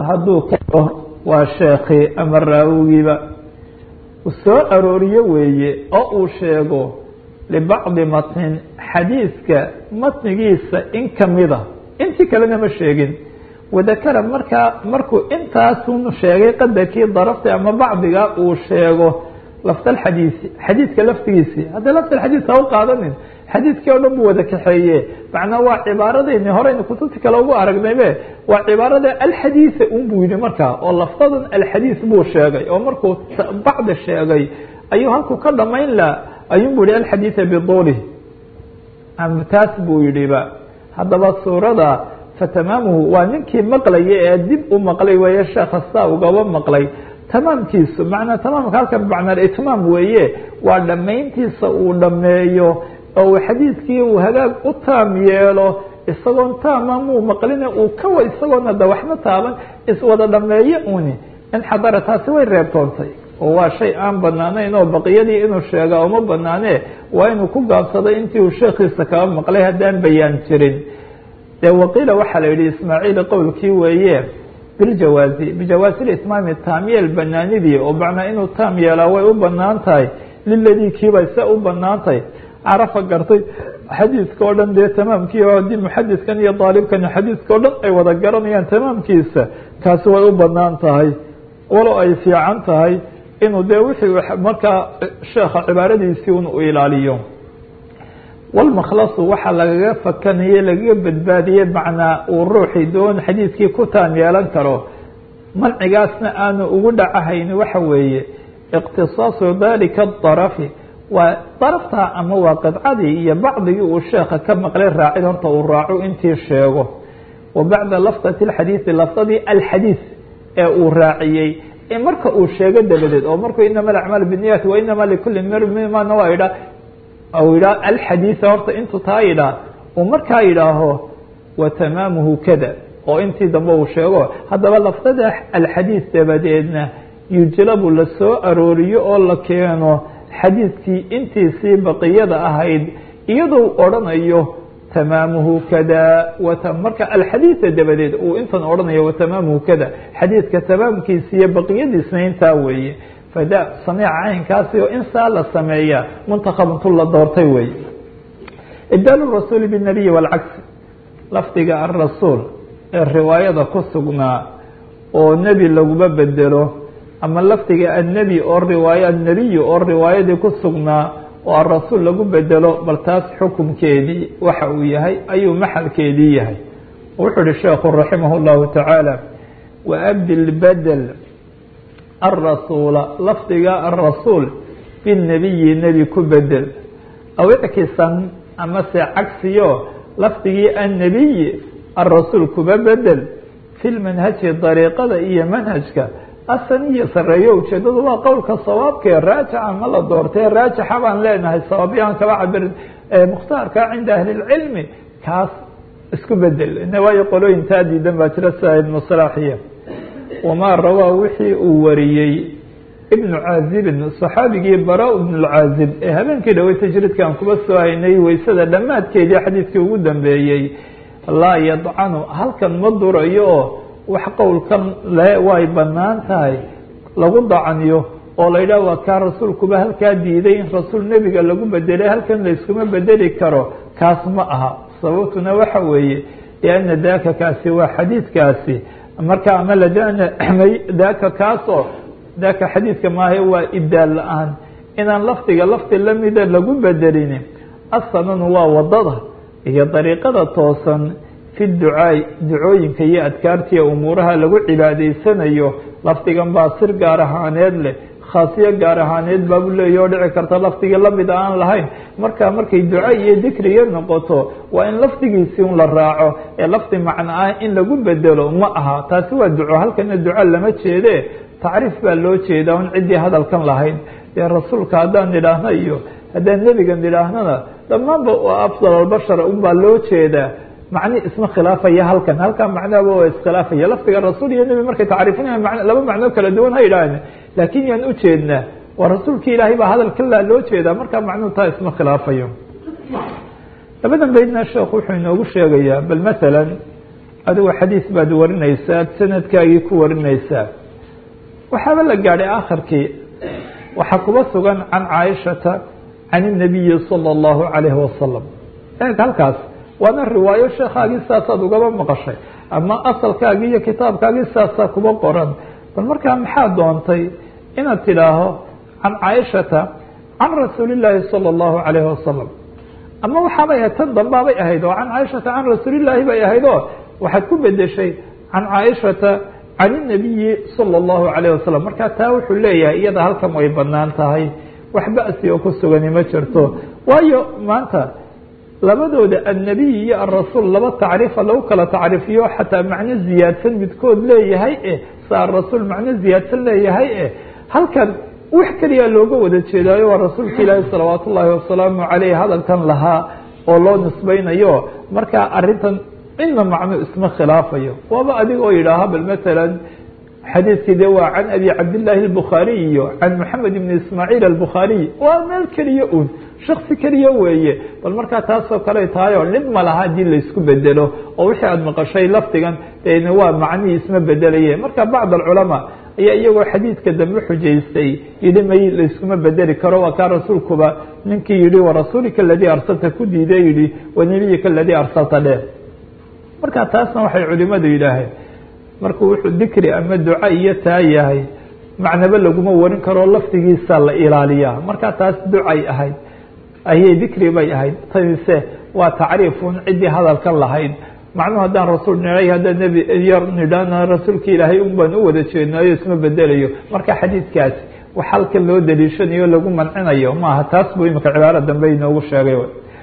hadduu kao waa sheekhi ama raawigiiba soo arooriyo weeye oo uu sheego libacdi matnin xadiidka matnigiisa in kamida intii kalena ma sheegin wadakara markaa markuu intaasun sheegay qadarkii darafta ama bacdiga uu sheego lafd alxadiisi xadiidka laftigiisii hadda lafd alxadiis ha u qaadanin xadiidkii o dhan buu wada kaxeeye macnaa waa cibaaradayni horeyna kutubti kale ugu aragnaybe waa cibaarada alxadiisa un buu yihi markaa oo lafdadan alxadiis buu sheegay oo markuu bacdi sheegay ayuu halkuu ka dhamayn la ayun bu yihi alxadiisa biduulih taas buu yidhiba haddaba suurada fatamaamuhu waa ninkii maqlaya ee dib u maqlay weeye sheekha saa ugaba maqlay tamaamkiisu manaa tamaamka halkan bacnaa itmaam weeye waa dhammayntiisa uu dhameeyo oo uu xadiidkii uu hagaag u taam yeelo isagoon taama muu maqline uu kawa isagoona da waxma taaban iswada dhameeye uni inxadara taasi way reebtoontay oo waa shay aan banaanayn oo baqiyadii inuu sheega uma banaane waa inuu ku gaabsaday intii uu sheekhiisa kaba maqlay haddaan bayaan jirin de waqiila waxaa la yihi ismaaciil qowlkii weeye biljawaazi bijawaazi itmaami taamyeel banaanidii oo macnaa inuu taam yeelaa way u banaan tahay liladii kiibay se u banaan tahay carafa gartay xadiidka o dhan dee tamaamkii oo haddii muxadiskan iyo daalibkani xadiidka o dhan ay wada garanayaan tamaamkiisa kaasi way u banaan tahay walow ay fiican tahay inuu dee wixii markaa sheekha cibaaradiisii un u ilaaliyo walmakhlasu waxaa lagaga fakanaye lagaga badbaadiye macnaa uu ruuxii doon xadiidkii ku taam yeelan karo mancigaasna aanu ugu dhacahayn waxa weeye iqtisaasu dalika darafi waa darafta ama waa qidcadii iyo bacdigii uu sheekha ka maqlay raacid horta uu raaco intii sheego wa bacda lafdati alxadiidi lafdadii alxadiis ee uu raaciyey marka uu sheego dabadeed oo markuu inama alacmaal biniyati wa inama likuli mmana waa idha u yidhaah alxadiisa horta intuu taa yidhaah uu markaa yidhaaho wa tamaamuhu kada oo intii dambe uu sheego haddaba lafdada alxadiis dabadeedna yujlabu la soo arooriyo oo la keeno xadiidkii intiisii baqiyada ahayd iyadoo odhanayo tamaamuhu kada marka alxadiisa dabadeed uu intan odhanayo watamaamuhu kada xadiidka tamaamkiisa iyo baqiyadiisna intaa weeye fada samiica caynkaasi oo in saa la sameeya muntakhabuntu la doortay wey ibdaal rasuuli binabiyi waalcagsi lafdiga alrasuul ee riwaayada ku sugnaa oo nebi laguma bedelo ama lafdiga annebi oo riwaaya annebiyi oo riwaayadii ku sugnaa oo alrasuul lagu bedelo bal taas xukumkeedii waxa uu yahay ayuu maxalkeedii yahay wuxuu ihi sheekhu raximah اllahu tacaala waabdil bedel alrasuula lafdiga alrasuul binebiyi nebi ku bedel aw ickisan amase cagsiyo lafdigii annebiyi alrasuul kuba bedel fi lmanhaji dariiqada iyo manhajka asaniya sareeyo ujeedadu waa qowlka sawaabkee raajixa ma la doortee raajixa baan leenahay sawaabyahan kaba cabirin mukhtaarka cinda ahli lcilmi kaas isku bedel waayo qolooyin taa diidan baa jira sida ibnu salaaxiya wamaa rawaa wixii uu wariyey ibnu caazibin saxaabigii bara ibnu lcaazib ee habeenkii dhawey tajridkan kuba soo haynay weysada dhammaadkeedii xadiidkii ugu dambeeyey laa yadcanu halkan ma durayo oo wax qowlkan le way banaan tahay lagu dacaniyo oo la yidhah waa kaa rasuulkuba halkaa diiday in rasuul nebiga lagu bedelay halkan layskuma bedeli karo kaas ma aha sababtuna waxa weeye lianna daaka kaasi waa xadiidkaasi marka ama ladana daaka kaasoo daaka xadiidka maaha waa ibdaal la-aan inaan lafdiga lafdi lamida lagu bedelin asananu waa wadada iyo dariiqada toosan fi ducaai ducooyinka iyo adkaartiiya umuuraha lagu cibaadaysanayo lafdigan baa sir gaar ahaaneed leh khaasiyo gaar ahaaneed baabu leeya oo dhici karta lafdigii lamid aan lahayn marka markay duca iyo dikriga noqoto waa in lafdigiisii un la raaco ee lafdi macno ah in lagu bedelo ma aha taasi waa duco halkana duco lama jeede tacriif baa loo jeedaa un ciddii hadalkan lahayn dee rasuulka haddaan nidhaahno iyo haddaan nebiga nidhaahnona dhammaanba afdal albashar unbaa loo jeedaa macni isma khilaafaya halkan halkan macnoba waa iskhilaafaya lafdiga rasuul iyo nebi markay tacriifinaya laba macnoo kala duwan ha yidhaahne laakiin yaan ujeednaa waa rasuulki ilaahay baa hadal kalaa loo jeedaa markaa macnuhu taa isma khilaafayo labadan baydna sheekhu wuxuu inoogu sheegayaa bal masalan adigu xadiis baad warinaysaa sanadkaagii ku warinaysaa waxaaba la gaadhay akhirkii waxaa kuba sugan can caaishata can الnabiyi salى اllahu عalayhi wasalam eeg halkaas waana riwaayo sheekhaagii saasaad ugaba maqashay ama asalkaagii iyo kitaabkaagii saasaa kuba qoran bal markaa maxaa doontay inaad tidhaaho can caaishata can rasuuli اllaahi salى اllahu عalayhi wasalam ama waxaabay ahayd tan dambaabay ahayd oo can caaishata can rasuulillaahi bay ahayd oo waxaad ku bedeshay can caaishata can الnabiyi salى اllahu عalayh wasalam markaa taa wuxuu leeyahay iyada halkan way banaan tahay wax ba'si oo ku sugani ma jirto waayo maanta labadooda annabiy iyo alrasuul laba tacriifa lagu kala tacriifiyo xataa macno ziyaadsan midkood leeyahay eh sa arasuul macno ziyaadsan leeyahay eh halkan wax keliya looga wada jeedaayo waa rasuulka ilaahi salawaat ullaahi wasalaamu caleyh hadalkan lahaa oo loo nisbaynayo markaa arintan ina macno isma khilaafayo waaba adiga oo yidhaaha bal matalan xadiidkii de waa can abi cabdillaahi albukhaariy iyo can moxamed ibni ismaaciil albukhaariy waa meel keliya un shaksi keliya weeye bal markaa taasoo kale tahay oo dhib ma laha haddii laysku bedelo oo wixii aada maqashay lafdigan dena waa macnihii isma bedelaye marka bacd alculamaa ayaa iyagoo xadiidka dambe xujaystay yidhi may layskuma bedeli karo waa kaa rasuulkuba ninkii yihi warasuulika aladii arsalta ku diiday yihi wanebiyika aladii arsalta dhe marka taasna waxay culimadu yidhaaheen markuu wuxuu dikri ama duca iyo taa yahay macnaba laguma warin karoo lafdigiisa la ilaaliyaa marka taas ducay ahayd ayay dikri bay ahayd tanise waa tacriifun ciddii hadalkan lahayd macnuhu haddaan rasuul nidhay haddaan nebi yar nidhana rasuulka ilaahay un baan u wada jeednaayo isma bedelayo marka xadiidkaasi wax halkan loo daliishanayo lagu mancinayo maaha taas buu imika cibaaro dambe inoogu sheegay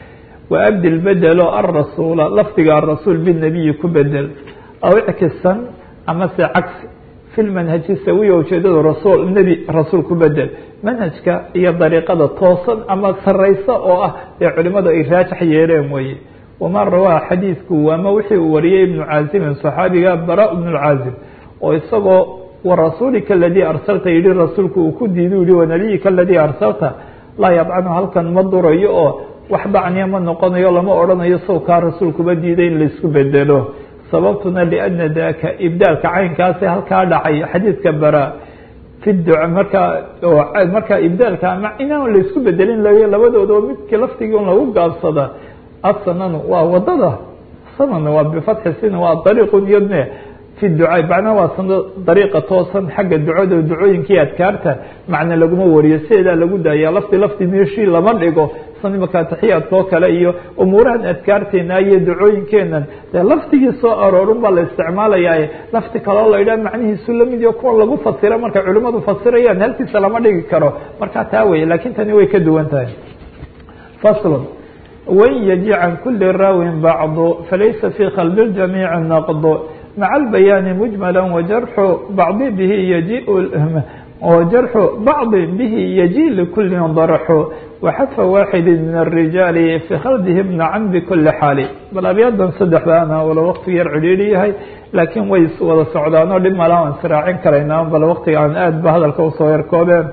wa abdil bedelo alrasuula lafdiga arasuul binabiyi ku bedel aw ickisan ama se cagsi fi lmanhaji sawiya ujeedada rasuul nebi rasuul ku bedel manhajka iyo dariiqada toosan ama saraysa oo ah ee culimadu ay raajax yeeleen weeye waman rawaa xadiidku ama wixii uu wariyey ibnu caazimin saxaabiga bara ibnu lcaazim oo isagoo warasuulika aladii arsalta yihi rasuulku uu ku diidu yihi wanabiyika aladii arsalta laa yadcanu halkan ma durayo oo wax dacniya ma noqonayo lama odhanayo sow kaa rasuulkuba diiday in laysku bedelo sababtuna liana daka ibdaalka caynkaasi halkaa dhacay xadiidka bara fi duca markaa markaa ibdaalka ama inaan laysku bedelin l labadooda oo midkii laftigii un lagu gaabsada asananu waa wadada sanan waa bifatxi sin waa dariiqun yodne fi duca macnaha waa sana dariiqa toosan xagga ducada ducooyinkii adkaarta macna laguma wariyo sideedaa lagu daaya lafdi lafdi meeshii lama dhigo san imaka taxiyaadka oo kale iyo umuurahan adkaarteena iyo ducooyinkeenan dee lafdigii soo aroorun baa la isticmaalayaa lafti kaloo la yidhaha macnihiisu lamid iyo kuwa lagu fasira markay culimadu fasirayaan halkiisa lama dhigi karo marka taa weye lakin tani way ka duwan tahay faslun wain yaji can kuli raawin bacdu falaysa fi qalbi ljamiici naqdu maca albayaani mujmala wajarxu bacdi bihi yaji وجرح بعض به يجي لكل ضرح وxdف واحد من الرجاaل في khلده بنcم بكuلi xاaل bal abyadan سdexdaana wala wkti yar cidhiiri yahay laakiin way wada socdaanoo dhib mala an sraacin karaynaa bal wktiga aan aad ba hadalka usoo yarkoobeen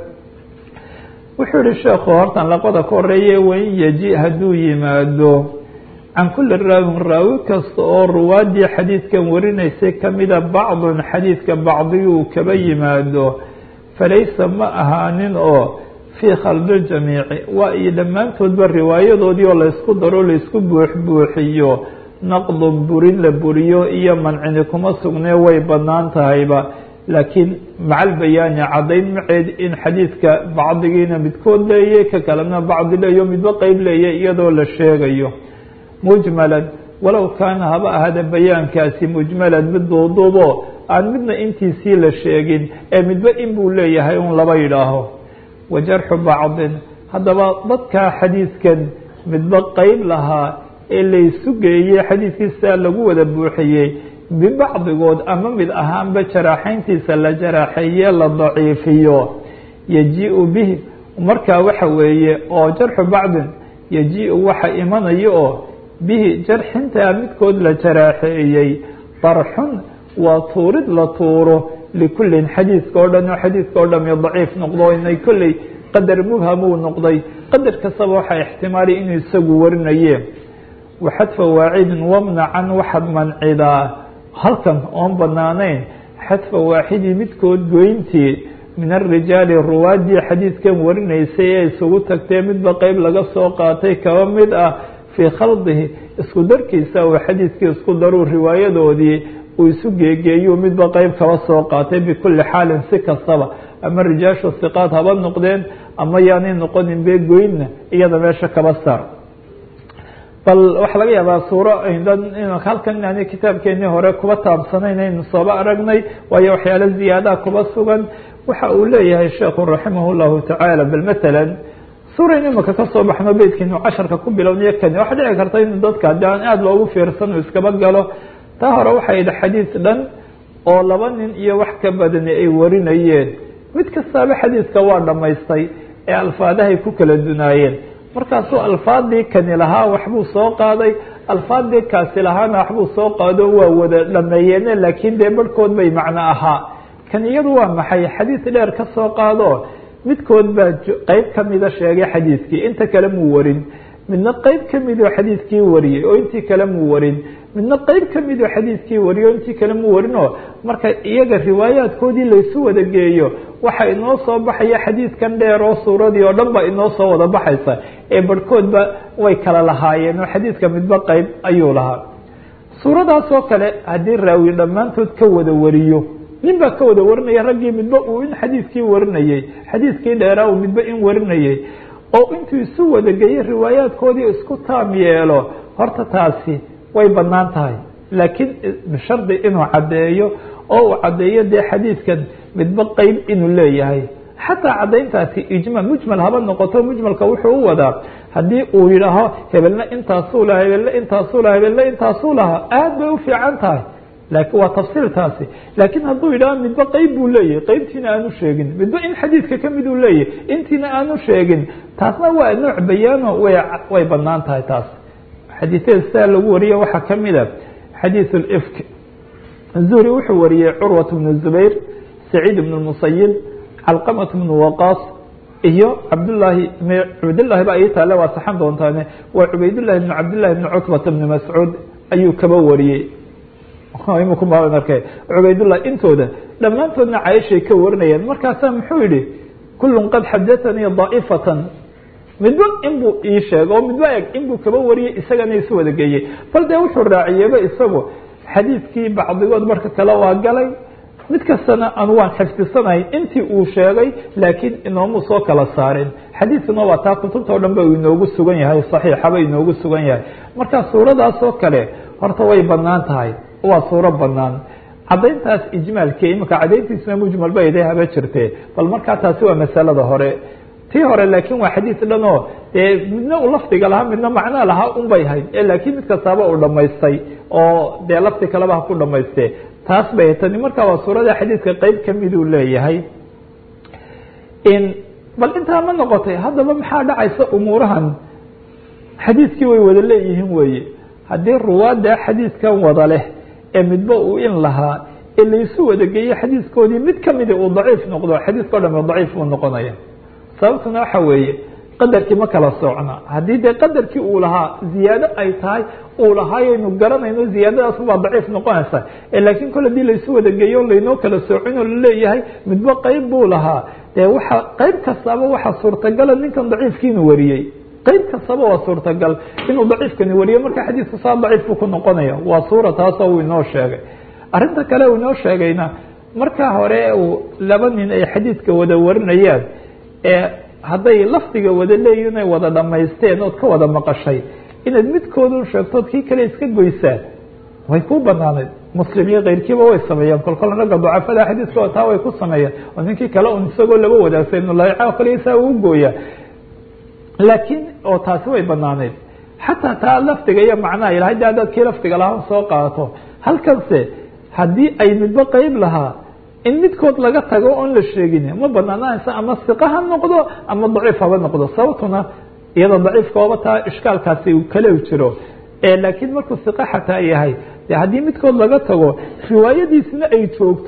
wuxuu yihi sheekhu hortan laqoda ka horeeye wain yaji hadduu yimaado can kuli raawin raawi kasta oo ruwaadii xadiidkan warinaysay kamida bacضun xadiidka bacdiguu kaba yimaado falaysa ma ahaanin oo fii khalbi ljamiici waa iyo dhammaantoodba riwaayadoodii oo laysku daro laysku buuxbuuxiyo naqdun burin la buriyo iyo mancini kuma sugnee way banaan tahayba laakiin macal bayaani caddayn maceed in xadiidka bacdigiina midkood leeye ka kalena bacdi leeyo midba qeyb leeye iyadoo la sheegayo mujmalan walow kaana haba ahada bayaankaasi mujmalan mid duuduubo aan midna intiisii la sheegin ee midba in buu leeyahay un laba yidhaaho wa jarxu bacdin haddaba dadkaa xadiidkan midba qeyb lahaa ee laysu geeyey xadiidkiisaa lagu wada buuxiyey bibacdigood ama mid ahaanba jaraaxayntiisa la jaraaxeeye la daciifiyo yaji-u bihi markaa waxa weeye oo jarxu bacdin yaji-u waxa imanayo oo bihi jarxintaa midkood la jaraaxeeyey darxun waa tuurid la tuuro likullin xadiidka oo dhan oo xadiidka oo dhami daciif noqdo inay kolley qadar mubham uu noqday qadar kastaba waxaa ixtimaali inuu isagu warinaye waxadfa waacidin wamnacan waxaad mancidaa halkan oon banaanayn xadfa waaxidii midkood goyntii min arijaali ruwaadii xadiidkan warinaysay ee isugu tagtee midba qeyb laga soo qaatay kaba mid ah fii khaldihi isku darkiisa uu xadiidkii isku daruu riwaayadoodii uu isu geegeeyuu midba qeyb kaba soo qaatay bikulli xaalin si kastaba ama rijaashu hiqaad haba noqdeen ama yaanay noqonin bee goynna iyada meesha kaba saar bal waxaa laga yaabaa suuro halkan yani kitaabkeenii hore kuba taabsanayn aynu sooba aragnay waayo waxyaalo ziyaadaha kuba sugan waxa uu leeyahay sheekhu raximah llahu tacaala bal matalan suurayn imaka kasoo baxno beytkiinu casharka ku bilownayo kani waxaa dhici karta in dadka haddii aan aada loogu fiirsan uu iskaba galo taa hore waxay yidhi xadiis dhan oo laba nin iyo wax ka badani ay warinayeen mid kastaaba xadiiska waa dhammaystay ee alfaadahay ku kala dunaayeen markaasuu alfaadii kani lahaa waxbuu soo qaaday alfaadii kaasi lahaana waxbuu soo qaado waa wada dhameeyeene laakiin dee barhkood bay macno ahaa kan iyadu waa maxay xadiis dheer ka soo qaado midkood baa qeyb kamida sheegay xadiidkii inta kale muu warin midna qeyb kamidoo xadiidkii wariyey oo intii kale muu warin midna qeyb kamidoo xadiidkii wariyey oo intii kale muu warinoo marka iyaga riwaayaadkoodii laysu wada geeyo waxa inoo soo baxaya xadiidkan dheer oo suuradii oo dhan ba inoo soo wada baxaysa ee barhkoodba way kala lahaayeen oo xadiidka midba qeyb ayuu lahaa suuradaas oo kale haddii raawi dhammaantood ka wada wariyo nin baa ka wada warinaya raggii midba uu in xadiidkii warinayey xadiidkii dheeraa uu midba in warinayey oo intuu isu wada geeyey riwaayaadkoodii isku taam yeelo horta taasi way banaan tahay laakiin bishardi inuu caddeeyo oo uu caddeeyo dee xadiidkan midba qeyb inuu leeyahay xataa caddayntaasi ijmal mujmal haba noqoto mujmalka wuxuu u wadaa haddii uu yidhaaho hebelna intaasuu laha hebelna intaasuu laha hebelna intaasuu lahaa aad bay u fiican tahay laakiin waa tafsiil taasi laakiin hadduu yidhaho midba qeyb buu leeyahay qeybtiina aanu sheegin midba in xadiidka kamid uu leeyahay intiina aanu sheegin taasna waa nooc bayaano way way banaan tahay taas xadiisyada sidaa lagu wariyo waxaa kamid a xadiiث اlfk zuhri wuxuu wariyey curwaة bn zubayr saciid bn musayib calqamaة bn waqaas iyo cabdlaahi cubaydlahi ba ii taale waa saxan doontaane waa cubaydlahi bn cabdillahi bn cutbata bn mascuud ayuu kaba wariyey cubaydullah intooda dhammaantoodna cayishay ka warinayeen markaasaa muxuu yihi kulun qad xadaanii daa'ifatan midba inbuu ii sheegay oo midba eg inbuu kaba wariyey isagana isu wada geeyey bal dee wuxuu raaciyeyba isagu xadiidkii bacdigood marka kale waa galay mid kastana anu waan xifdisanahay intii uu sheegay laakiin inoomu soo kala saarin xadiidkuna waa taa kutubta o dhan ba inoogu sugan yahay saxiixaba inoogu sugan yahay marka suuradaas oo kale horta way banaan tahay waa suuro banaan cadayntaas ijmaalkii imika cadayntiisuna mujmal ba iday haba jirte bal markaa taasi waa masalada hore tii hore laakiin waa xadiis dhan oo dee midna uu lafdiga lahaa midna macnaa lahaa un bay hayd laakiin mid kastaaba uu dhamaystay oo dee lafdi kaleba ha ku dhamayste taas bay tani markaa waa suurada xadiidka qeyb kamiduu leeyahay bal intaa ma noqotay haddaba maxaa dhacaysa umuurahan xadiidkii way wada leeyihiin weye haddii ruwaadda xadiidkan wada leh ee midba uu in lahaa ee laysu wada geeyo xadiidkoodii mid kamida uu daciif noqdo xadiidka o dham daciif buu noqonaya sababtuna waxa weeye qadarkii ma kala socna haddii dee qadarkii uu lahaa ziyaado ay tahay uu lahaayaynu garanayno ziyaadadaas baa daciif noqonaysa laakiin kole hadii laysu wada geeyo laynoo kala soocino laleeyahay midba qeyb buu lahaa dee waxa qeyb kastaba waxaa suurtagala ninkan daciifkiinu wariyey qeyb kastaba waa suurtagal inuu daciifkani wariyo marka xadiidku saa daciif buu ku noqonaya waa suura taasoo uu inoo sheegay arinta kale uu inoo sheegayna markaa hore uu laba nin ay xadiidka wada warinayaan ee hadday lafdiga wada leeyihin ay wada dhamaysteen ood ka wada maqashay inaad midkoodun sheegtood kii kale iska goysaan way ku banaaneyd muslim iyo keyrkiiba way sameeyaan kolkol ragga dacafada xadiiskooda taa way ku sameeyaan oo ninkii kale un isagoo laba wadaagsan nulaaca kale saa uu gooya laakiin oo taasi way banaaneyd xataa taa lafdiga iyo macnaha ilahay de haddaad kii lafdiga lahaa soo qaadato halkanse haddii ay midba qeyb lahaa in midkood laga tago oon la sheegin ma banaananaysa ama siqa ha noqdo ama daciif haba noqdo sababtuna iyada daciifka oba taa ishkaalkaasi uu kale jiro laakiin markuu siqa xataa yahay de haddii midkood laga tago riwaayadiisna ay joogto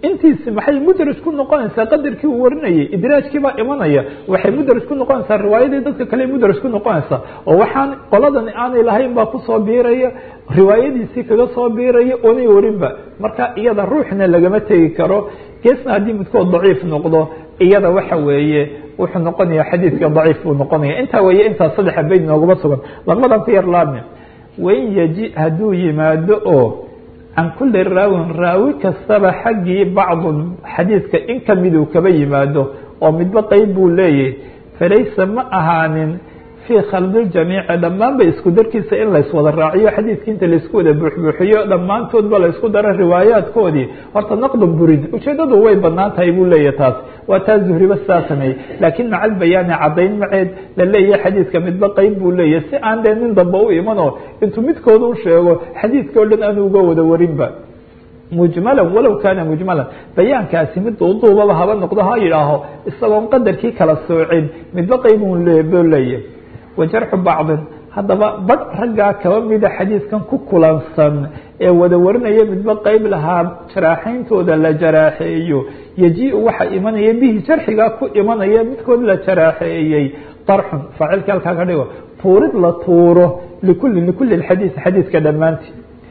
intiisi maxay mudraj ku noqonaysaa qadarkii uu warinayay idraajkii baa imanaya waxay mudraj ku noqonaysaa riwaayadii dadka kale mudraj ku noqonaysaa oo waxaan qoladan aanay lahayn baa kusoo biiraya riwaayadiisii kaga soo biiraya oonay warinba marka iyada ruuxna lagama tegi karo geesna haddii midkood daciif noqdo iyada waxa weeye wuxuu noqonaya xadiidka daciif buu noqonaya intaa weeye intaas saddexa bayd nooguma sugan laqmadan ku yar laabne wain yaji hadduu yimaado oo can kuli raawin raawi kastaba xaggii bacdun xadiidka in kamiduu kaba yimaado oo midba qeyb buu leeyahay falaysa ma ahaanin fii khaldiljamiici dhammaanba isku darkiisa in layswada raaciyo xadiidkii inta laysku wada buuxbuuxiyo dhammaantoodba laysku daro riwaayaadkoodii horta naqdan burid ujeedadu way banaan tahay buu leeyahy taas waa taa zuhriba saa sameeyey laakiin macal bayaani caddayn maceed la leeyahay xadiidka midba qeyb buu leeyahay si aan dee nin damba u imanoo intuu midkooda u sheego xadiidka o dhan aanu uga wada warinba mujmalan walow kaana mujmalan bayaankaasi mid duuduubaba haba noqdo ha yidhaaho isagoon qadarkii kala soocin midba qeybuu leeyahy wajarxu bacdin haddaba badh raggaa kaba mida xadiidkan ku kulansan ee wada warinaya midba qeyb lahaa jaraaxayntooda la jaraaxeeyo yaji-u waxa imanaya bihi jarxigaa ku imanaya midkood la jaraaxeeyey darxun faacilka halkaa ka dhigo tuurid la tuuro likuli likuli xadiid xadiidka dhammaantii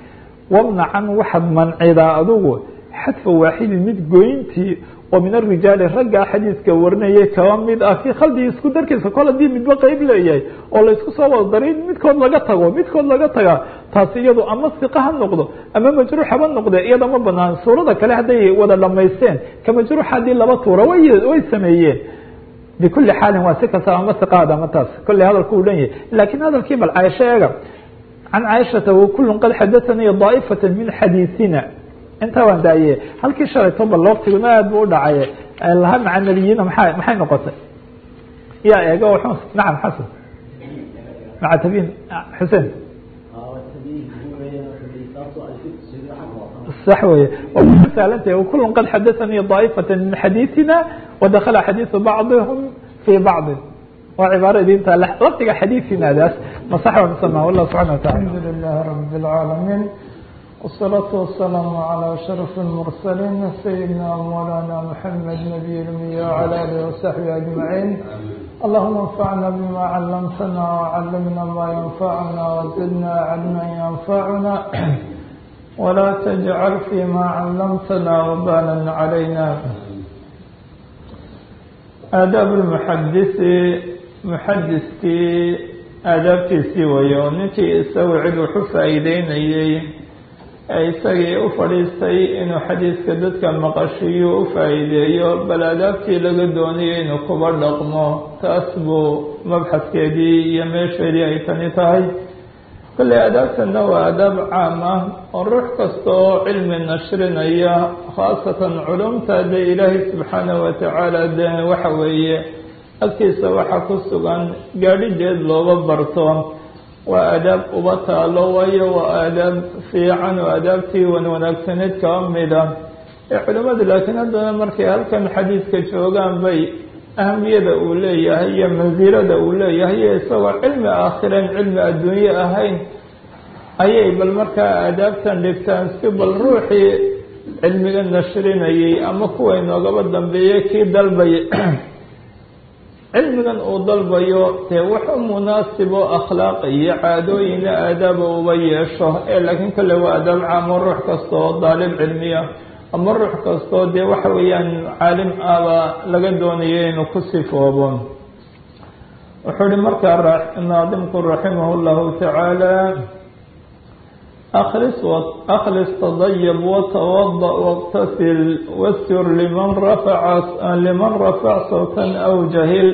wamnacan waxaad mancidaa adugu xadfa waaxidin mid goyntii oo min arijaali raggaa xadiidka warinayay kaba mid ah fii khaldigii isku darkiisa kol hadii midba qeyb leeyahay oo laysku soo wada daray midkood laga tago midkood laga tagaa taasi iyadu ama siqa ha noqdo ama majruux haba noqde iyada ma banaan suurada kale hadday wada dhamaysteen ka majruux haddii laba tuura way way sameeyeen bikuli xaalin waa si kastaba ama siqaad ama taas kolley hadalku u dhan yahay laakiin hadalkii bal caaisho eega can caaishata wakulun qad xadaanii daa'ifata min xadiisina intaa waan daaye halkii shalayto bal waktiguna aad bu u dhacay laha maca nebiyiina maa maxay noqotay ya eego nacam xasan maca tabiin xuseen sax weye saalanta kulun qad xadaanii daa'ifata min xadiisina wadakala xadiisu bacdihum fii bacdi waa cibaaro idinta laftiga xadiisinadaas masax wa musama wallah subxana watacala alxamdu lilah rab اlcaalamiin والصلاة والسلام على أشرف المرسلين سيدنا مولانا محمد نبي الأمي وعلى آله وصحبه أجمعين اللهم انفعنا بما علمتنا وعلمنا ما ينفعنا وزدنا علما ينفعنا ولا تجعل فيما علمتنا وبالا علينا آداب المحدث محدثkii aadaabtiisii wayo ninkii isagu cid wuxu faa'iideynayey ee isagii u fadhiistay inuu xadiiska dadka maqashiyo u faa'iideeyo bal aadaabtii laga doonayay inuu kuba dhaqmo taas buu mabxaskeedii iyo meesheedii ay tani tahay kolley aadaabtana waa aadaab caam ah oo ruux kasta oo cilmi nashrinaya khaasatan culumta dee ilaahay subxaanahu watacaala de waxa weeye agtiisa waxaa ku sugan gaadhideed looga barto waa aadaab uba taalo waayo waa aadaab fiican oo aadaabtii wan wanaagsaneed kaba mida ee culimmadu laakiin haddana markay halkan xadiidka joogaan bay ahamiyada uu leeyahay iyo mansilada uu leeyahay iyo isagoo cilmi aakhireen cilmi adduunye ahayn ayay bal markaa aadaabtan dhigtaan si bal ruuxii cilmiga nashrinayay ama kuwa inoogaba dambeeyey kii dalbayay cilmigan uu dalbayo dee wax u munaasibo akhlaaq iyo caadooyina aadaaba uba yeesho ee laakiin kale waa aadaab caamo ruux kasta oo daalib cilmiya ama ruux kastoo dee waxa weeyaan caalim ahba laga doonayo inuu ku sifoobo wuxuu hi markaa naadimku raximah llahu tacaala aklis aklis tadayab watawada wاqtasil wastur liman rafaca liman rafac sawtan aw jahil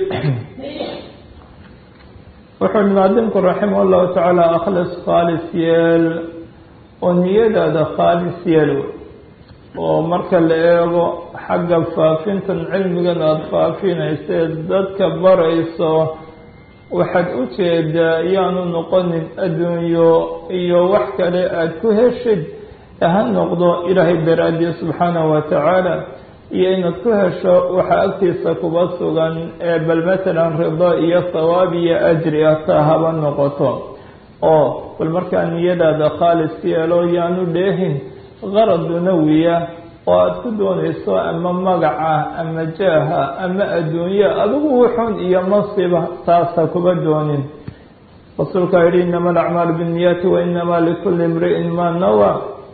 wuxuu hi naadimku raximah llahu tacaala akhlis khaalis yeel oo niyadaada khaalis yeel oo marka la eego xagga faafintan cilmigan aada faafinaysae dadka barayso waxaad u jeedaa yaanu noqonin adduunyo iyo wax kale aada ku heshid ha noqdo ilaahay daraadii subxaanahu watacaala iyo inaad ku hesho waxaa agtiisa kuba sugan ee bal matalan rido iyo sawaab iyo ajri ah taa haba noqoto oo bal markaa niyadaada khaalis yeelo yaanu dheehin qarad dunawiya oo aada ku doonayso ama magaca ama jaaha ama adduunye adigu wuxun iyo masiba taasa kuba doonin rasuulkaa yihi inama alacmaalu binniyaati wa inamaa likulli imri'in maa nawa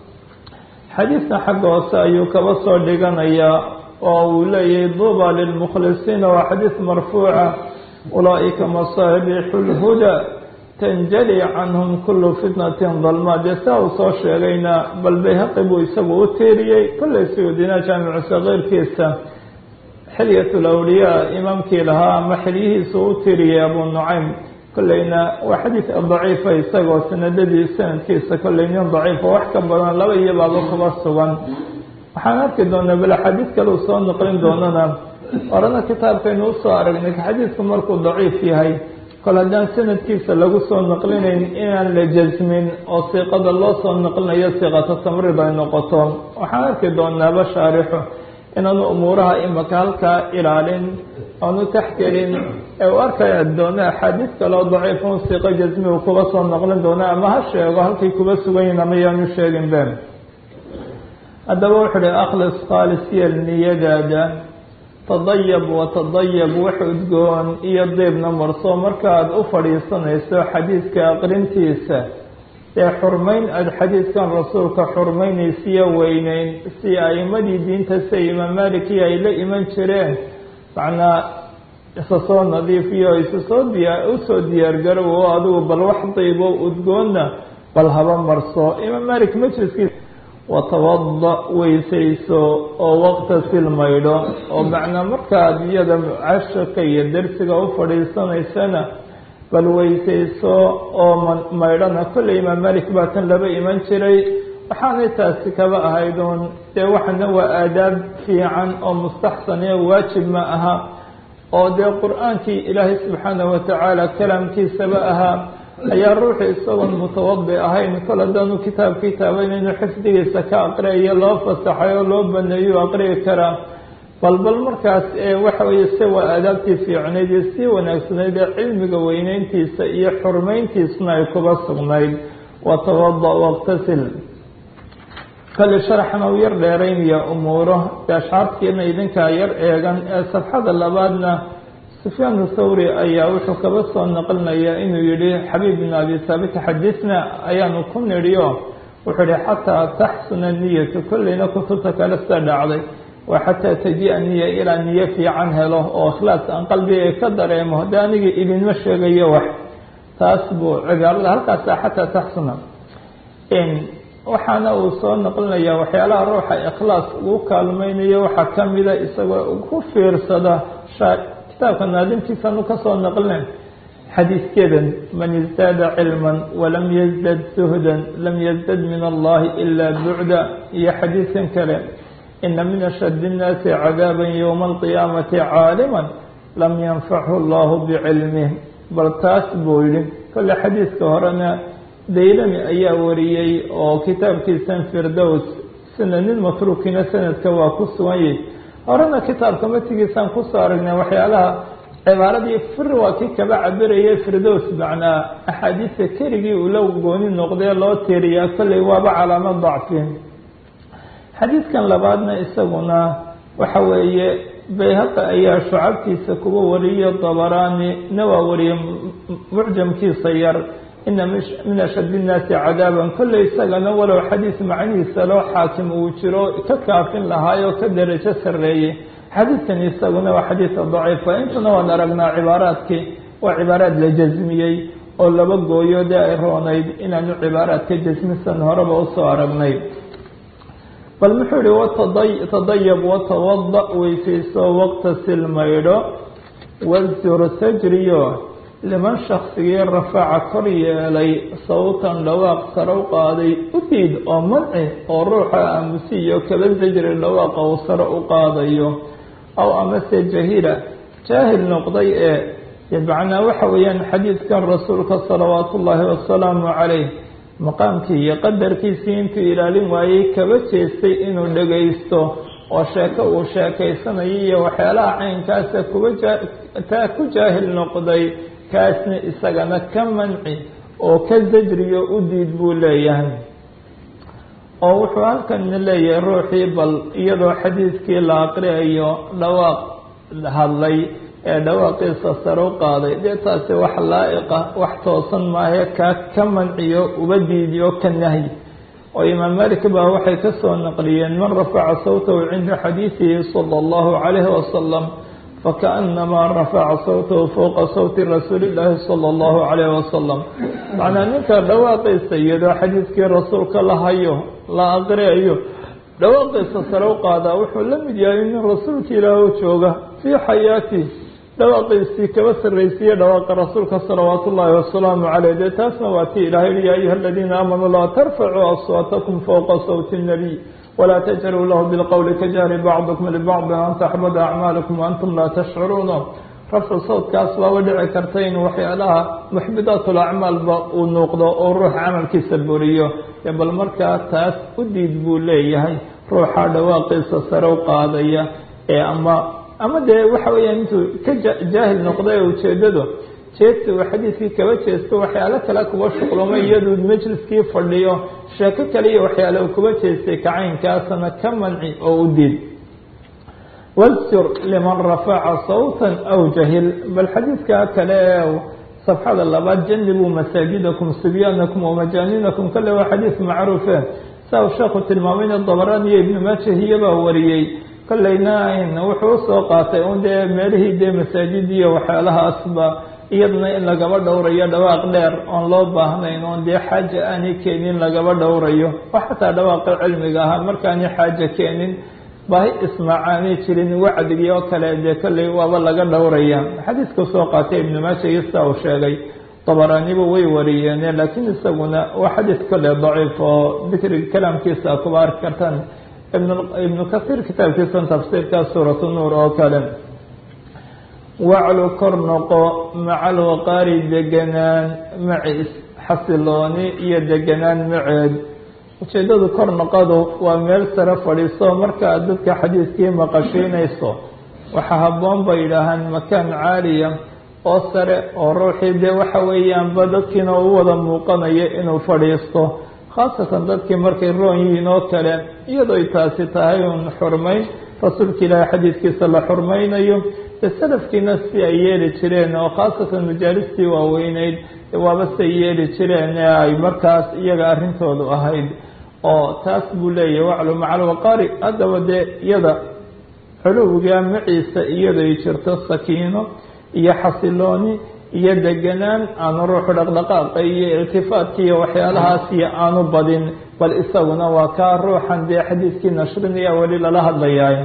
xadiidna xagga hoose ayuu kaba soo dhiganayaa oo uu leeyahay duuba lilmukhlisiina waa xadiis marfuuca ulaa'ika masaabiixu lhuda tanjali canhum kulu fitnatin dalmaa dee saa uu soo sheegayna bal bayhaqi buu isagu u tiiriyey kollay suyuudina jaamicu sakiirkiisa xilyat lawliyaa imaamkii lahaa ama xilyihiisu u tiiriyey abu nucaym kollayna waa xadiid daciifa isagoo sanadadii sanadkiisa kollay nin daciifa wax ka badan laba iyo baaba kuba sugan waxaan arki doonaa bal xadiid kale uu soo noqlin doonana orana kitaabkaynu usoo aragnay xadiidku markuu daciif yahay kol haddaan sanadkiisa lagu soo naqlinayn inaan la jasmin oo siiqada loo soo naqlinayo siiqata tamrid ay noqoto waxaan arki doonaaba shaarixu inaanu umuuraha imaka halkaa ilaalin aanu taxgelin ee u arkaya doona axaadiis kaleo daciifun siiqo jasmi uu kuba soo naqlin doona ama ha sheego halkay kuba sugan yihin ama yaanu sheegin be haddaba wuxuu uhi akhlis khaalis yeel niyadaada tadayab watadayab wax udgoon iyo diibna marso markaaad u fadhiisanayso xadiidka aqrintiisa ee xurmayn aada xadiidkan rasuulka xurmaynaysiyo weyneyn si a'imadii diinta sida imaam maliki ay la iman jireen macnaa isa soo nadiifiyo isa soo diyaa usoo diyaargarow oo adigu bal wax diibo udgoonna bal haba marso imaam malik majliskiisa watawada weysayso oo waqtasil maydho oo macnaa markaad iyada casharka iyo dersiga u fadhiisanaysana bal weysayso oo maydhana kolley imaam malik baa tan laba iman jiray waxaanay taasi kaba ahayd uun dee waxana waa aadaab fiican oo mustaxsaniyo waajib ma aha oo dee qur-aankii ilaahay subxaanahu watacaala kalaamkiisaba ahaa ayaa ruuxu isagoon mutawadi ahayn kol haddaanu kitaabkii taaban inuu xifdigiisa ka aqriyayo loo fasaxay oo loo baneeyo aqriyi karaa bal bal markaas waxa weeye se waa aadaabtii fiicnayd iyo sii wanaagsanayd ee cilmiga weyneyntiisa iyo xurmeyntiisna ay kuba sugnayd watawada waqtasil kale sharaxna u yar dheeraynaya umuuro de ashcaartiina idinkaa yar eegan ee safxada labaadna sufyaan thawri ayaa wuxuu kaba soo naqlinayaa inuu yihi xabiib bin abi saabit xadisna ayaanu ku nidhiyo wuxuu yihi xataa taxsuna niyatu kolleyna kutubta kale sida dhacday waa xataa taji-a niya ilaa niyo fiican helo oo ikhlaas aan qalbiga ka dareemo de aniga idinma sheegayo wax taas buu cibaarada halkaasa xataa taxsuna waxaana uu soo naqlinayaa waxyaalaha ruuxa ikhlaas ugu kaalmeynayo waxaa kamida isagoo ku fiirsada kitaabka naadintiisanu kasoo naqlina xadiiskeedan man isdaada cilman walam yazdad suhdan lam yazdad min allahi ilaa bucda iyo xadiiskan kale ina min ashad الnaasi cadaaba ywma alqiyaamati caalima lam yanfachu allahu bicilmih bal taas buu yihi kole xadiiska horena daylami ayaa wariyey oo kitaabkiisan firdows sananin matruukina sanadka waa ku sugan yahy horena kitaabka matigiisaan kusoo aragnay waxyaalaha cibaaradii fir waa kii kaba cabirayay firdows macnaa axaadiista keligii uu la gooni noqdee loo tiiriyaa kolley waaba calaamo dacfi xadiidkan labaadna isaguna waxa weeye bayhaqi ayaa shucabtiisa kuwa wariyo dabaraani na waa wariyey mucjamkiisa yar ina min ashad innaasi cadaaban kolley isagana walow xadiis macnihiisa loo xaakim uu jiro ka kaafin lahaayoo ka darajo sarreeyey xadiidkan isaguna waa xadiidka daciifa intuna waan aragnaa cibaaraadkii waa cibaaraad la jasmiyey oo laba gooyo dee ay roonayd inaanu cibaaraadka jasmisan horeba usoo aragnay bal muxuu yihi watadayab watawada weysayso waqtasil maydho wasjur sajriyo liman shaksigii rafaca kor yeelay sawtan dhawaaq sare u qaaday u diid oo manci oo ruuxa aamusiyo kaba sajri dhawaaqa uu sare u qaadayo aw amase jahila jaahil noqday ee macnaa waxa weeyaan xadiidkan rasuulka salawaatu ullaahi wasalaamu calayh maqaamkii iyo qadarkiisii intuu ilaalin waayey kaba jeestay inuu dhagaysto oo sheeko uu sheekaysanayo iyo waxyaalaha caynkaasa kuba taa ku jaahil noqday kaasna isagana ka manci oo ka zajriyo u diid buu leeyahay oo wuxuu halkan leeyahay ruuxii bal iyadoo xadiidkii la aqriayo dhawaaq hadlay ee dhawaaqiisa sare u qaaday dee taasi wax laa-iqa wax toosan maahe kaa ka manciyo uba diidiyo ka nahyi oo imaam malik baa waxay ka soo naqliyeen man rafaca sawtahu cinda xadiidihi sala allahu calayhi wasalam fakaanamaa rafaca sawtahu fowqa sawti rasuuli illaahi sala allahu calayhi wasalam macnaa ninka dhawaaqiisa iyadoo xadiidkii rasuulka la hayo la aqriayo dhawaaqiisa sare u qaadaa wuxuu la mid yahay nin rasuulka ilaah u jooga fii xayaati dhawaaqiisii kaba sarraysiiye dhawaaqa rasuulka salawaatu ullaahi wasalaamu caleyh dee taasna waa tii ilahay yihi ya ayuha aladiina aamanuu laa tarfacuu aswaatakum fowqa sawti nnabiy walaa tajharuu lahu bilqowli kajahri bacdikum libacdin an taxbada acmaalakum waantum laa tashcuruuna rafcu sawdkaas baaba dhici karta in waxyaalaha muxbidaat lacmaalba uu nuuqdo oo ruux camalkiisa buriyo bal markaa taas u diid buu leeyahay ruuxa dhawaaqiisa sare u qaadaya ee ama ama dee waxa weeyaan intuu ka jaahil noqday ujeedadu jeesta uu xadiidkii kaba jeesto waxyaalo kale kuba shuqlomay iyaduu majliskii fadhiyo sheeko kale iyo waxyaale uu kuba jeestay kacaynkaasna ka manci oo u diid wاsjur liman rafaca sawta aw jahil bal xadiidka kale ee safxada labaad janibuu masaajidakum sibyaanakum wamajaaninakum kale waa xadiid macruufe saa uu sheekhu tilmaamayna dabaraan iyo ibnu maajahiya baa wariyey kolleyna wuxuu usoo qaatay un dee meelihii dee masaajid iyo waxyaalahaasba iyadana in lagaba dhowrayo dhawaaq dheer oon loo baahnayn oon dee xaaja aanay keenin lagaba dhowrayo oo xataa dhawaaqa cilmiga ahaa markaanay xaaja keenin baahi ismaac aanay jirin wacdigii oo kale dee kolley waaba laga dhowraya xadiiska soo qaatay ibnu maaja iyo sidaa uu sheegay dabaraaniba way wariyeene laakiin isaguna waa xadiis kolle daciif oo dikriga kalaamkiisa a kuba arki kartaan ibnu kasiir kitaabkiisa tafsiirka suuratu nuur oo kale waclu kor noqo maca alwaqaari deganaan maciis xasilooni iyo deganaan maceed ujeedadu kor noqadu waa meel sare fadhiiso marka aad dadka xadiiskii maqashiinayso waxaa habboon bay yidhaahaan makaan caaliya oo sare oo ruuxii dee waxa weeyaanba dadkiina u wada muuqanayo inuu fadhiisto khaasatan dadkii markay roon yihiin oo kale iyadooy taasi tahay un xurmayn rasuulka ilaahay xadiidkiisa la xurmaynayo dee salafkiina si ay yeeli jireen oo khaasatan majaalistii waaweyneyd waaba say yeeli jireen ee ay markaas iyaga arrintoodu ahayd oo taas buu leeyahay waclu maca alwaqaari haddaba dee iyada xuluwiga maciisa iyadoy jirto sakiino iyo xasilooni iyo deganaan aanu ruuxu dhaqdhaqaaqa iyo iltifaadka iyo waxyaalahaas iyo aanu badin bal isaguna waa kaa ruuxan dee xadiidkii nashrinaya weli lala hadlayaay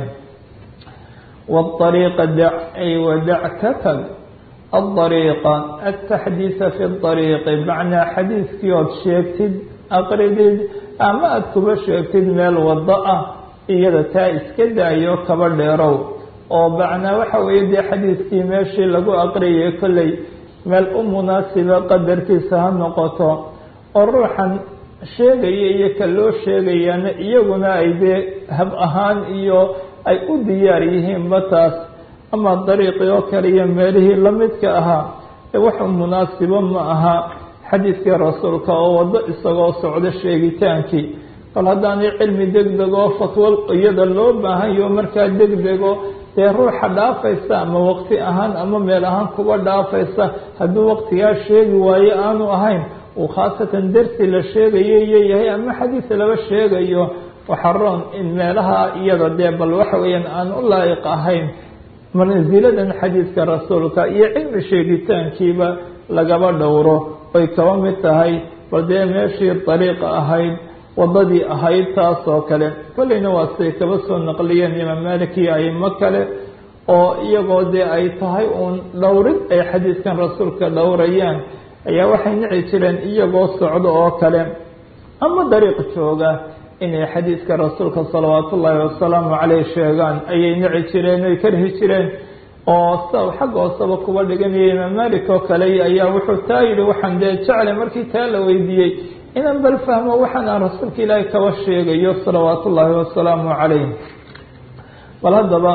waariiqa dac ay wadac ka tag aariiqa ataxdiisa fi ariiqi macnaa xadiidkii ood sheegtid aqridid ama aada kuba sheegtid meel wado ah iyada taa iska daayo kaba dheerow oo macnaa waxa weeye dee xadiidkii meeshii lagu aqriyay kolley meel u munaasiba qadarkiisa ha noqoto oo ruuxan sheegaya iyo ka loo sheegayaana iyaguna ay dee hab ahaan iyo ay u diyaar yihiinba taas ama dariiqii oo kale iyo meelihii lamidka ahaa ee waxu munaasibo ma aha xadiidkii rasuulka oo waddo isagoo socdo sheegitaankii bal haddaanay cilmi degdeg oo fatwo iyada loo baahanyaho markaa degdego dee ruuxa dhaafaysa ama waqti ahaan ama meel ahaan kuba dhaafaysa hadduu waqtigaa sheegi waayo aanu ahayn uu khaasatan dersi la sheegayo iyo yahay ama xadiis laba sheegayo waxaroon in meelaha iyada dee bal waxa weeyaan aan u laa'iq ahayn mansiladan xadiidka rasuulka iyo cilmi sheegitaankiiba lagaba dhowro ay kaba mid tahay bal dee meeshii dariiqa ahayd wadadii ahayd taas oo kale kolleyna waa siday kaba soo naqliyeen imaam malik iyo aimo kale oo iyagoo dee ay tahay uun dhowrid ay xadiidkan rasuulka dhowrayaan ayaa waxay nici jireen iyagoo socdo oo kale ama dariiq jooga inay xadiidka rasuulka salawaatu ullaahi wasalaamu caleyh sheegaan ayay nici jireen ay karhi jireen oo sa xagga hooseba kuba dhiganaya imaam malik oo kale ayaa wuxuu taa yihi waxaan dee jeclay markii taa la weydiiyey inaan bal fahmo waxaan aan rasuulka ilaahay kaba sheegayo salawaatu ullaahi wasalaamu calayh bal haddaba